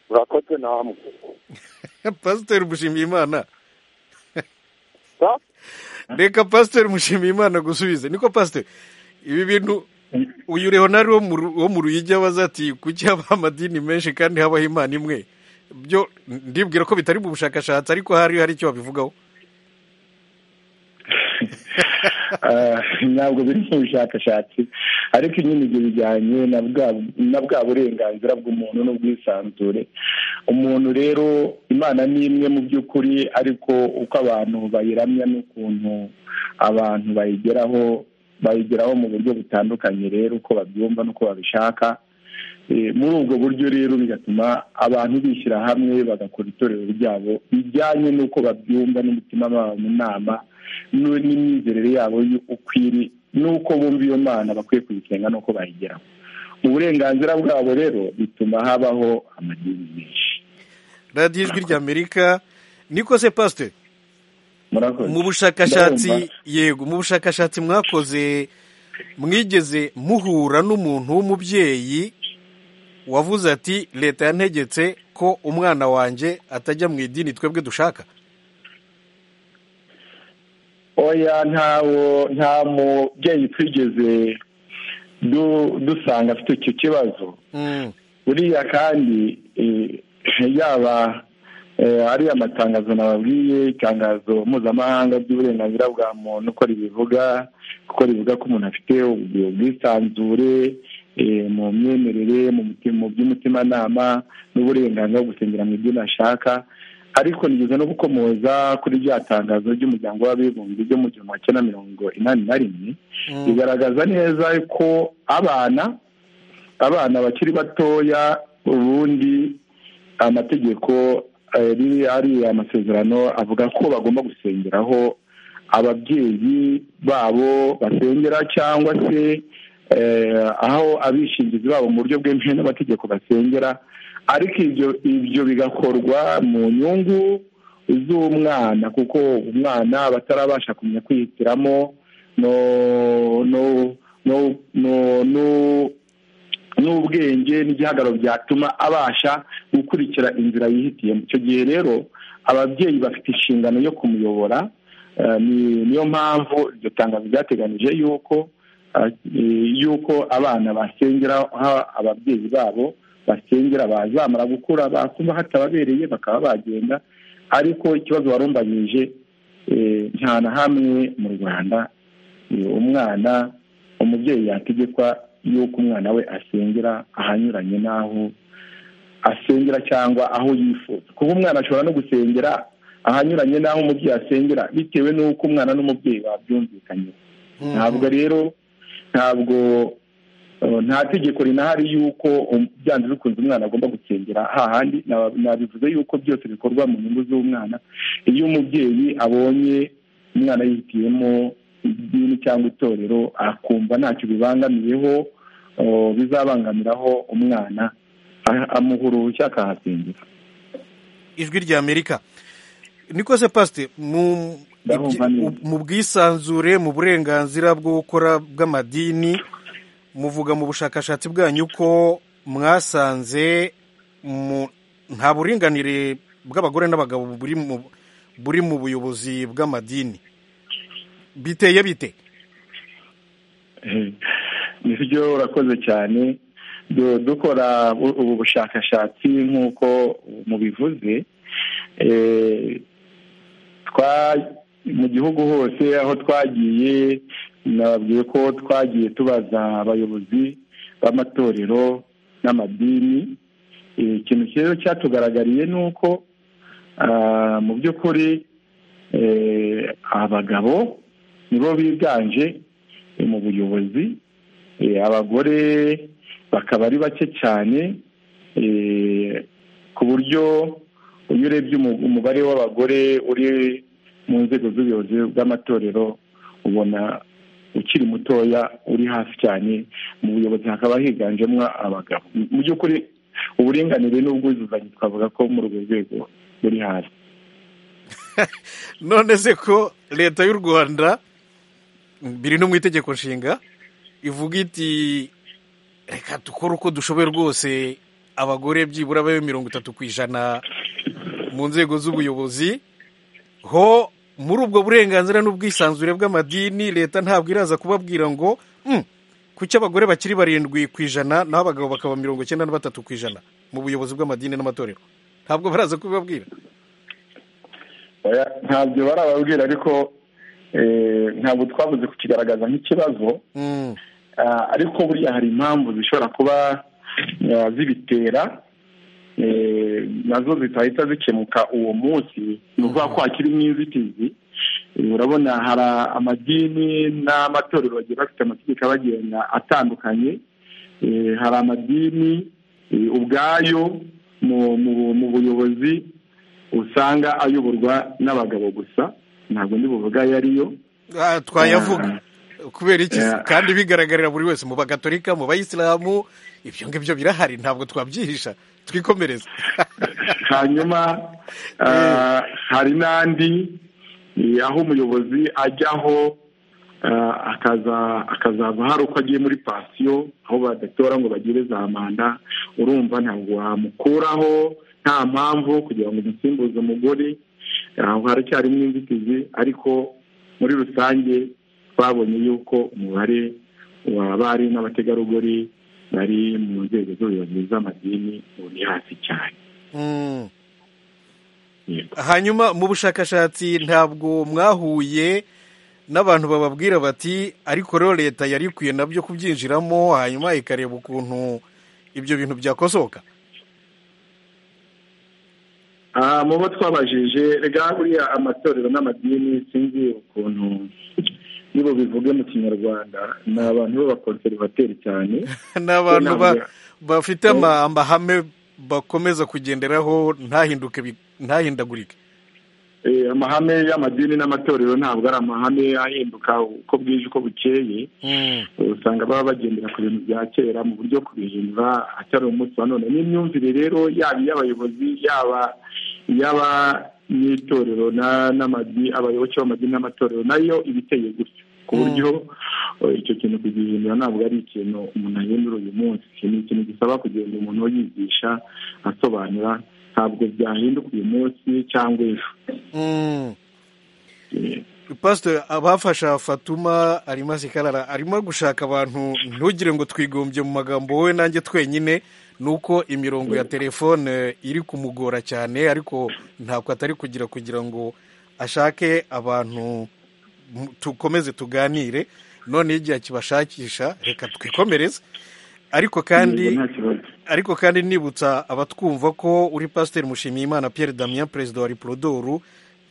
urakoze namwe pasiteri mushimiyimana reka pasiteri mushimiyimana gusubize niko pasiteri ibi bintu uyu leonari wo mu ruyigi abaza ati kuki haba amadini menshi kandi habaho imana imwe byo ndibwira ko bitari mu bushakashatsi ariko hari hari icyo babivugaho ntabwo biri mu bushakashatsi ariko nyine ibyo bijyanye na bwa na bwa burenganzira bw'umuntu n'ubwisanzure umuntu rero imana ni imwe mu by'ukuri ariko uko abantu bayiramya n'ukuntu abantu bayigeraho bayigeraho mu buryo butandukanye rero uko babyumva n'uko babishaka muri ubwo buryo rero bigatuma abantu bishyira hamwe bagakora itorero ryabo bijyanye n'uko babyumva n'umutima wabo mu nama n'imyizerere yabo ukwiri n'uko bumva iyo mana bakwiye kuyisenga n'uko bayigeraho uburenganzira bwabo rero bituma habaho amadini menshi radiyo ijwi ry'amerika niko se pasiteri mu bushakashatsi yego mu bushakashatsi mwakoze mwigeze muhura n'umuntu w'umubyeyi wavuze ati leta yantegetse ko umwana wanjye atajya mu idini twebwe dushaka oya ntawo nta mubyeyi twigeze dusanga afite icyo kibazo buriya kandi yaba ari amatangazo nababwiye itangazo mpuzamahanga ry'uburenganzira bwa muntu uko ribivuga kuko rivuga ko umuntu afite ubwisanzure mu myemerere mu by'umutimanama n'uburenganzira bwo gusengera mu idini ashaka ariko nigeze no gukomoza kuri rya tangazo ry'umuryango w'abibumbye ryo mu gihumbi magana cyenda mirongo inani na rimwe bigaragaza neza ko abana abana bakiri batoya ubundi amategeko ari amasezerano avuga ko bagomba gusengeraho ababyeyi babo basengera cyangwa se aho abishingizi babo mu buryo bwemewe n'amategeko basengera ariko ibyo ibyo bigakorwa mu nyungu z'umwana kuko umwana batarabasha kumenya kwihitiramo no no no no n'ubwenge n'igihagararo byatuma abasha gukurikira inzira yihitiyemo icyo gihe rero ababyeyi bafite inshingano yo kumuyobora niyo mpamvu iryo tangazo ryateganije yuko yuko abana basengera ababyeyi babo basengera bazamara gukura bakuma hatababereye bakaba bagenda ariko ikibazo warumbanyije nta na hamwe mu rwanda umwana umubyeyi yategekwa yuko umwana we asengera ahanyuranye n'aho asengera cyangwa aho yifuza kuko umwana ashobora no gusengera ahanyuranye n'aho umubyeyi asengera bitewe n'uko umwana n'umubyeyi babyumvikanye ntabwo rero ntabwo nta tegeko rinahari yuko byanze bikunze umwana agomba gusengera hahandi nabivuze yuko byose bikorwa mu nyungu z'umwana iyo umubyeyi abonye umwana yihitiyemo idini cyangwa itorero akumva ntacyo bibangamiyeho bizabangamiraho umwana amuhura uruhushya akahasengera ijwi ry'amerika niko se pasite mu bwisanzure mu burenganzira bwo gukora bw'amadini muvuga mu bushakashatsi bwanyu ko mwasanze nta buringanire bw'abagore n'abagabo buri mu buyobozi bw'amadini biteye bite nibyo urakoze cyane dukora ubu bushakashatsi nk'uko mubivuze mu gihugu hose aho twagiye nababwiye ko twagiye tubaza abayobozi b'amatorero n'amadini ikintu rero cyatugaragariye ni uko mu by'ukuri abagabo nibo biganje mu buyobozi abagore bakaba ari bake cyane ku buryo iyo urebye umubare w'abagore uri mu nzego z'ubuyobozi bw'amatorero ubona ukiri mutoya uri hasi cyane mu buyobozi hakaba higanjemo abagabo mu by'ukuri uburinganire n'ubwuzuzanye twavuga ko muri urwo rwego buri hasi none se ko leta y'u rwanda biri no mu itegeko nshinga ivuga iti reka dukore uko dushoboye rwose abagore byibura babe mirongo itatu ku ijana mu nzego z'ubuyobozi ho muri ubwo burenganzira n'ubwisanzure bw'amadini leta ntabwo iraza kubabwira ngo kuki abagore bakiri barindwi ku ijana naho abagabo bakaba mirongo icyenda na batatu ku ijana mu buyobozi bw'amadini n'amatorero ntabwo baraza kubibabwira ntabyo barababwira ariko ntabwo twabuze kukigaragaza nk'ikibazo ariko buriya hari impamvu zishobora kuba zibitera nazo zitahita zikemuka uwo munsi ni ukuvuga ko hakirimo inzitizi urabona hari amadini n'amatorero bagiye bafite amategeko abagenda atandukanye hari amadini ubwayo mu buyobozi usanga ayoborwa n'abagabo gusa ntabwo buvuga ayo ariyo twayavuga kubera iki kandi bigaragarira buri wese mu bagatolika mu bayisilamu ibyo ngibyo birahari ntabwo twabyihisha twikomereza hanyuma hari n'andi aho umuyobozi ajyaho akazava hari uko agiye muri pansiyo aho badatora ngo bagire za manda urumva ntabwo wamukuraho nta mpamvu kugira ngo umusimbuze umugore aho haracyarimo inzitizi ariko muri rusange twabonye yuko umubare w'abari n'abategarugori bari mu nzego z'ubuyobozi z'amadini uri hasi cyane hanyuma mu bushakashatsi ntabwo mwahuye n'abantu bababwira bati ariko rero leta yari ikwiye nabyo kubyinjiramo hanyuma ikareba ukuntu ibyo bintu byakosoka mu bo twabajije rega buriya amatorero n'amadini sinzi ukuntu nibo bivuge mu kinyarwanda ni abantu b'abakonservateri cyane ni abantu bafite amahame bakomeza kugenderaho ntahindagurike amahame y'amadini n'amatorero ntabwo ari amahame ahinduka uko bwije uko bukeye usanga baba bagendera ku bintu bya kera mu buryo kubihindura atari umunsi wa none n'imyumvire rero yaba iy'abayobozi yaba iy'aba n'itorero abayoboke b'amadini n'amatorero nayo iba iteye gutya ku buryo icyo kintu kugihindura ntabwo ari ikintu umuntu ahindura uyu munsi ni ikintu gisaba kugenda umuntu yigisha asobanura ntabwo byahinduka uyu munsi cyangwa ejo pasiteri abafasha fatuma arimo zikarara arimo gushaka abantu ntugire ngo twigombye mu magambo wowe nanjye twenyine ni uko imirongo ya telefone iri kumugora cyane ariko ntabwo atari kugira kugira ngo ashake abantu dukomeze tuganire none igihe kibashakisha reka twikomereze ariko kandi ariko kandi nibutsa abatwumva ko uri pasiteri mushimiyimana Pierre Damien perezida wa ripurodoru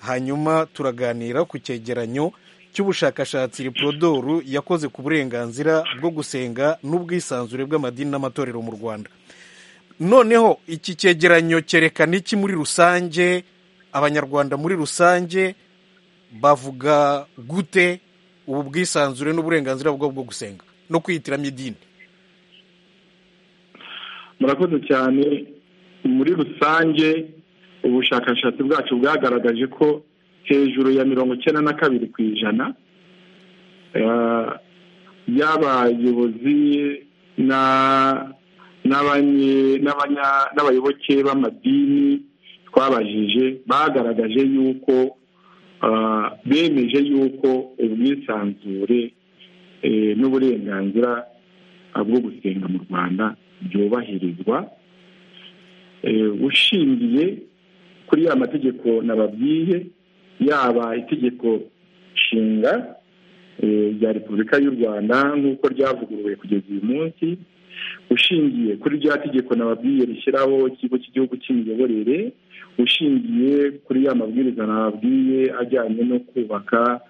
hanyuma turaganira ku cyegeranyo cy'ubushakashatsi ripurodoru yakoze ku burenganzira bwo gusenga n'ubwisanzure bw'amadini n'amatorero mu rwanda noneho iki cyegeranyo cyerekana iki muri rusange abanyarwanda muri rusange bavuga gute ubu bwisanzure n'uburenganzira bwabo bwo gusenga no kwihitiramo idini murakoze cyane muri rusange ubushakashatsi bwacu bwagaragaje ko hejuru ya mirongo icyenda na kabiri ku ijana y'abayobozi n'abayoboke b'amadini twabajije bagaragaje yuko bemeje yuko ubwisanzure n'uburenganzira bwo gusenga mu rwanda byubahirizwa ushingiye kuri ya mategeko nababwiye yaba itegeko nshinga rya repubulika y'u rwanda nk'uko ryavuguruwe kugeza uyu munsi ushingiye kuri rya tegeko nababwiye rishyiraho ikigo cy'igihugu cy'imiyoborere ushingiye kuri ya mabwiriza nababwiye ajyanye no kubaka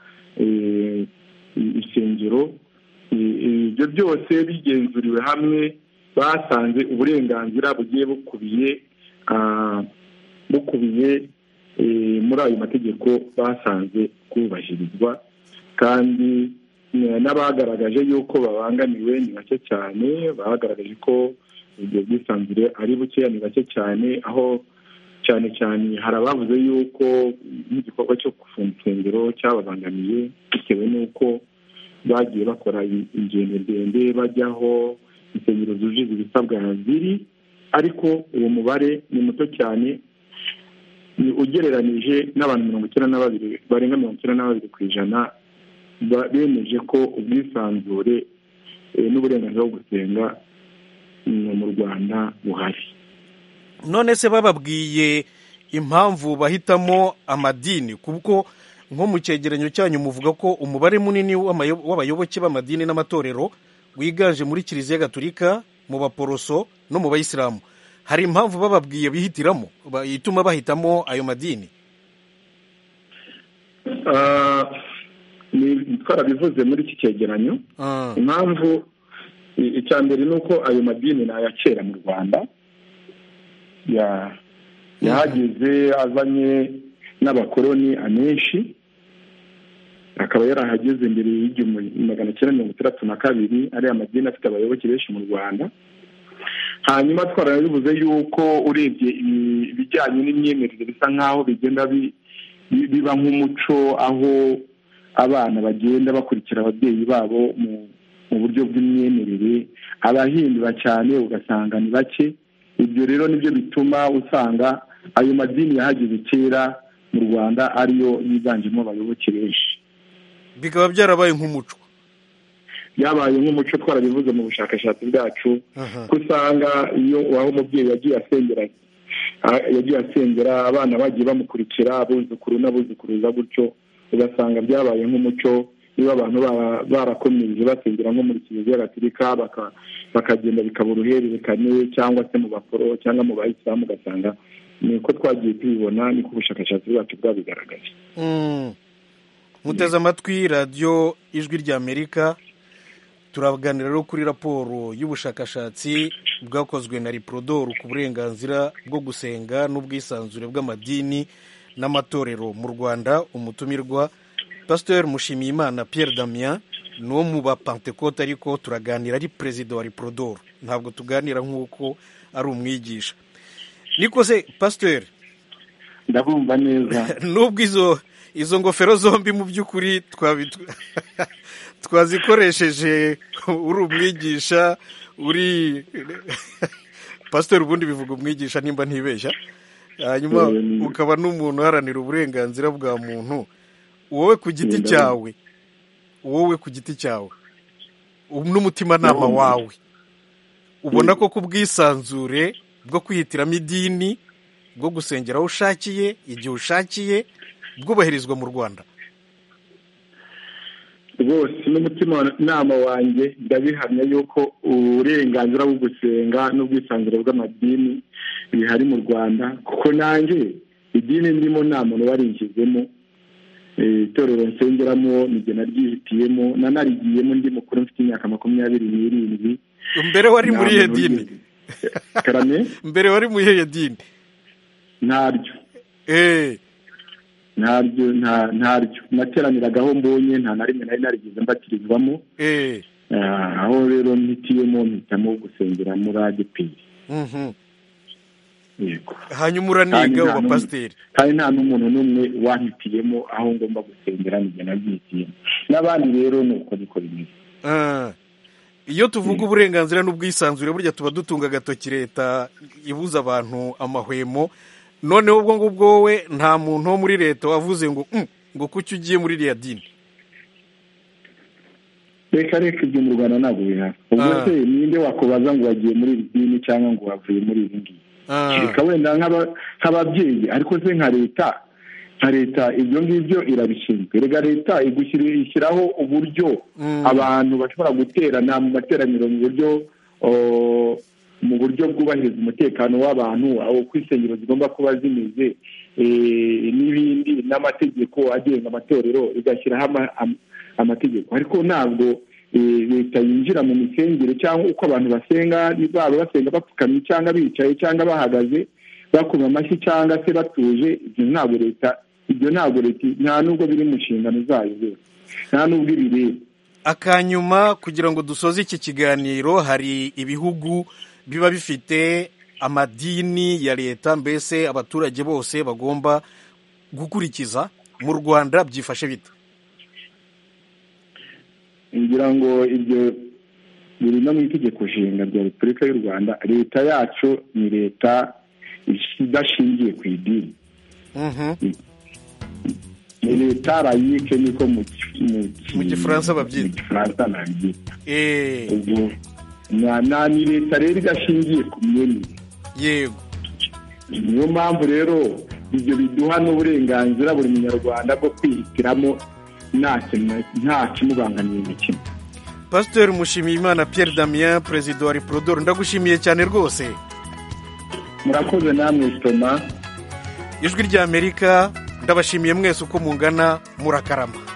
insengero ibyo byose bigenzuriwe hamwe basanze uburenganzira bugiye bukubiye bukubiye muri ayo mategeko basanze bwubahirizwa kandi n'abagaragaje yuko babangamiwe ni bake cyane bagaragaje ko ubwo bwisanzure ari bukeya ni bake cyane aho cyane cyane hari abavuze yuko nk'igikorwa cyo gufunga insengero cyababangamiye bitewe n'uko bagiye bakora ingendo ndende bajyaho insengero zujuje ibisabwa ziri ariko uwo mubare ni muto cyane ugereranije n'abantu mirongo icyenda na babiri barenga mirongo icyenda na babiri ku ijana bemeje ko ubwisanzure n'uburenganzira bwo gusenga mu rwanda buhari none se bababwiye impamvu bahitamo amadini kuko nko mu cyegeranyo cyanyu muvuga ko umubare munini w'amayo- w'abayoboke b'amadini n'amatorero wiganje muri kiliziya gatolika mu baporoso no mu bayisilamu hari impamvu bababwiye bihitiramo ba- ituma bahitamo ayo madini Ah, ni- twarabivuze muri iki cyegeranyo impamvu i- icya mbere ni uko ayo madini ni aya kera mu rwanda Ya- yahageze azanye n'abakoloni amenshi akaba yarahageze mbere y'igihumbi magana cyenda mirongo itandatu na kabiri ariya madini afite abayoboke benshi mu rwanda hanyuma twarabivuze yuko urebye ibi- ibijyanye n'imyemerere bisa nk'aho bigenda bi- bi- biba nk'umuco aho abana bagenda bakurikira ababyeyi babo mu mu buryo bw'imyemerere abahindura cyane ugasanga ni bake ibyo rero nibyo bituma usanga ayo madini yahageze kera mu rwanda ariyo yiganjemo abayoboke benshi bikaba byarabaye nk'umuco byabaye nk'umuco twarabivuze mu bushakashatsi bwacu ko usanga iyo aho umubyeyi yagiye asengera ah, yagiye asengera abana bagiye bamukurikira abuzukuru n'abuzukuruza gutyo ugasanga byabaye nk'umuco niba abantu bara- barakomeje basengera nko muri kiliziya gatolika baka- bakagenda bikaba uruhererekane cyangwa se mu baporo cyangwa mu bayisilamu ugasanga ni uko twagiye tubibona niko ubushakashatsi bwacu bwabigaragaje Mm. muteze amatwi radiyo ijwi ry'amerika turaganira rero kuri raporo y'ubushakashatsi bwakozwe na riporodoro ku burenganzira bwo gusenga n'ubwisanzure bw'amadini n'amatorero mu rwanda umutumirwa pasiteri mushimiyimana pierre damien ni wo mu bapantekote ariko turaganira ari perezida wa riporodoro ntabwo tuganira nk'uko ari umwigisha niko se pasiteri ndabumva neza nubwo izo izo ngofero zombi mu by'ukuri twabi- twazikoresheje uri umwigisha uri pasiteri ubundi bivuga umwigisha nimba ntibeshya hanyuma Mm. ukaba n'umuntu uharanira uburenganzira bwa muntu wowe ku giti Mm, ndabona. cyawe wowe ku giti cyawe um- n'umutimanama Ndabona. wawe ubona ko ku bwisanzure bwo kwihitiramo idini bwo gusengera aho ushakiye igihe ushakiye bwubahirizwa mu rwanda rwose n'umutima nama wanjye ndabihamya yuko uburenganzira bwo gusenga n'ubwisanzure bw'amadini bihari mu rwanda kuko nanjye idini ndimo nta muntu warinjizemo Eh, itorero nsengeramo nijye naryihitiyemo nanarigiyemo ndi mukuru mfite imyaka makumyabiri n'irindwi mbere wari muri Nta iyihe muntu dini karame mbere wari muri iyihe dini ntaryo eh ntaryo nta- ntaryo nateraniraga aho mbonye nta na rimwe nari narigeze mbatirizwamo eh Ah, aho rero mpitiyemo mpitamo gusengera muri adeperi mhm. yego hanyuma uraniga uba pasiteri kandi nta n'umuntu n'umwe wampitiyemo aho ngomba gusengera nijye nabyihitiyemo n'abandi rero ni uko niko bimeze Ah. iyo tuvuga uburenganzira n'ubwisanzure burya tuba dutunga agatoki leta ibuza abantu amahwemo noneho ubwo ngubwo wowe nta muntu wo muri leta wavuze ngo "Mm, ngo kuki ugiye muri iriya dini reka reka ibyo mu rwanda ntabwo bihari ubwo Ah. se ninde wakubaza ngo wagiye muri iri dini cyangwa ngo wavuye muri ibi ngibi Ah. kereka wenda nk'aba- nk'ababyeyi ariko se nka leta nka leta ibyo ngibyo irabishinzwe reka leta igushyira- ishyiraho uburyo Mm. abantu bashobora guterana mu materaniro mu buryo o, mu buryo bwubahiriza umutekano w'abantu aho uko insengero zigomba kuba zimeze eh, n'ibindi n'amategeko agenga amatorero igashyiraho ama- am- amategeko ariko ntabwo eh, leta yinjira mu misengere cyangwa uko abantu basenga baba basenga bapfukamye cyangwa bicaye cyangwa bahagaze bakoma amashyi cyangwa se batuje ibyo ntabwo leta ibyo ntabwo leta nta nubwo biri mu nshingano zayo rwose nta nubwo ibireba akanyuma kugira ngo dusoze iki kiganiro hari ibihugu biba bifite amadini ya leta mbese abaturage bose bagomba gukurikiza mu rwanda byifashe bite ngira ngo ibyo biri no mu itegeko nshinga rya repubulika y'u rwanda leta yacu ni leta idashingiye ku idini ni leta rayike niko mu ki- mu gifaransa babyita gifaransa nabyita Eh, ubwo na- na- ni leta rero idashingiye ku myemerere yego niyo mpamvu rero ibyo biduha n'uburenganzira buri munyarwanda bwo kwihitiramo nta kimubangamiye imikino pasiteri mushimiyimana Pierre damien perezida wa riporodoro ndagushimiye cyane rwose murakoze namwe sitoma ijwi ry'amerika ndabashimiye mwese uko mungana murakarama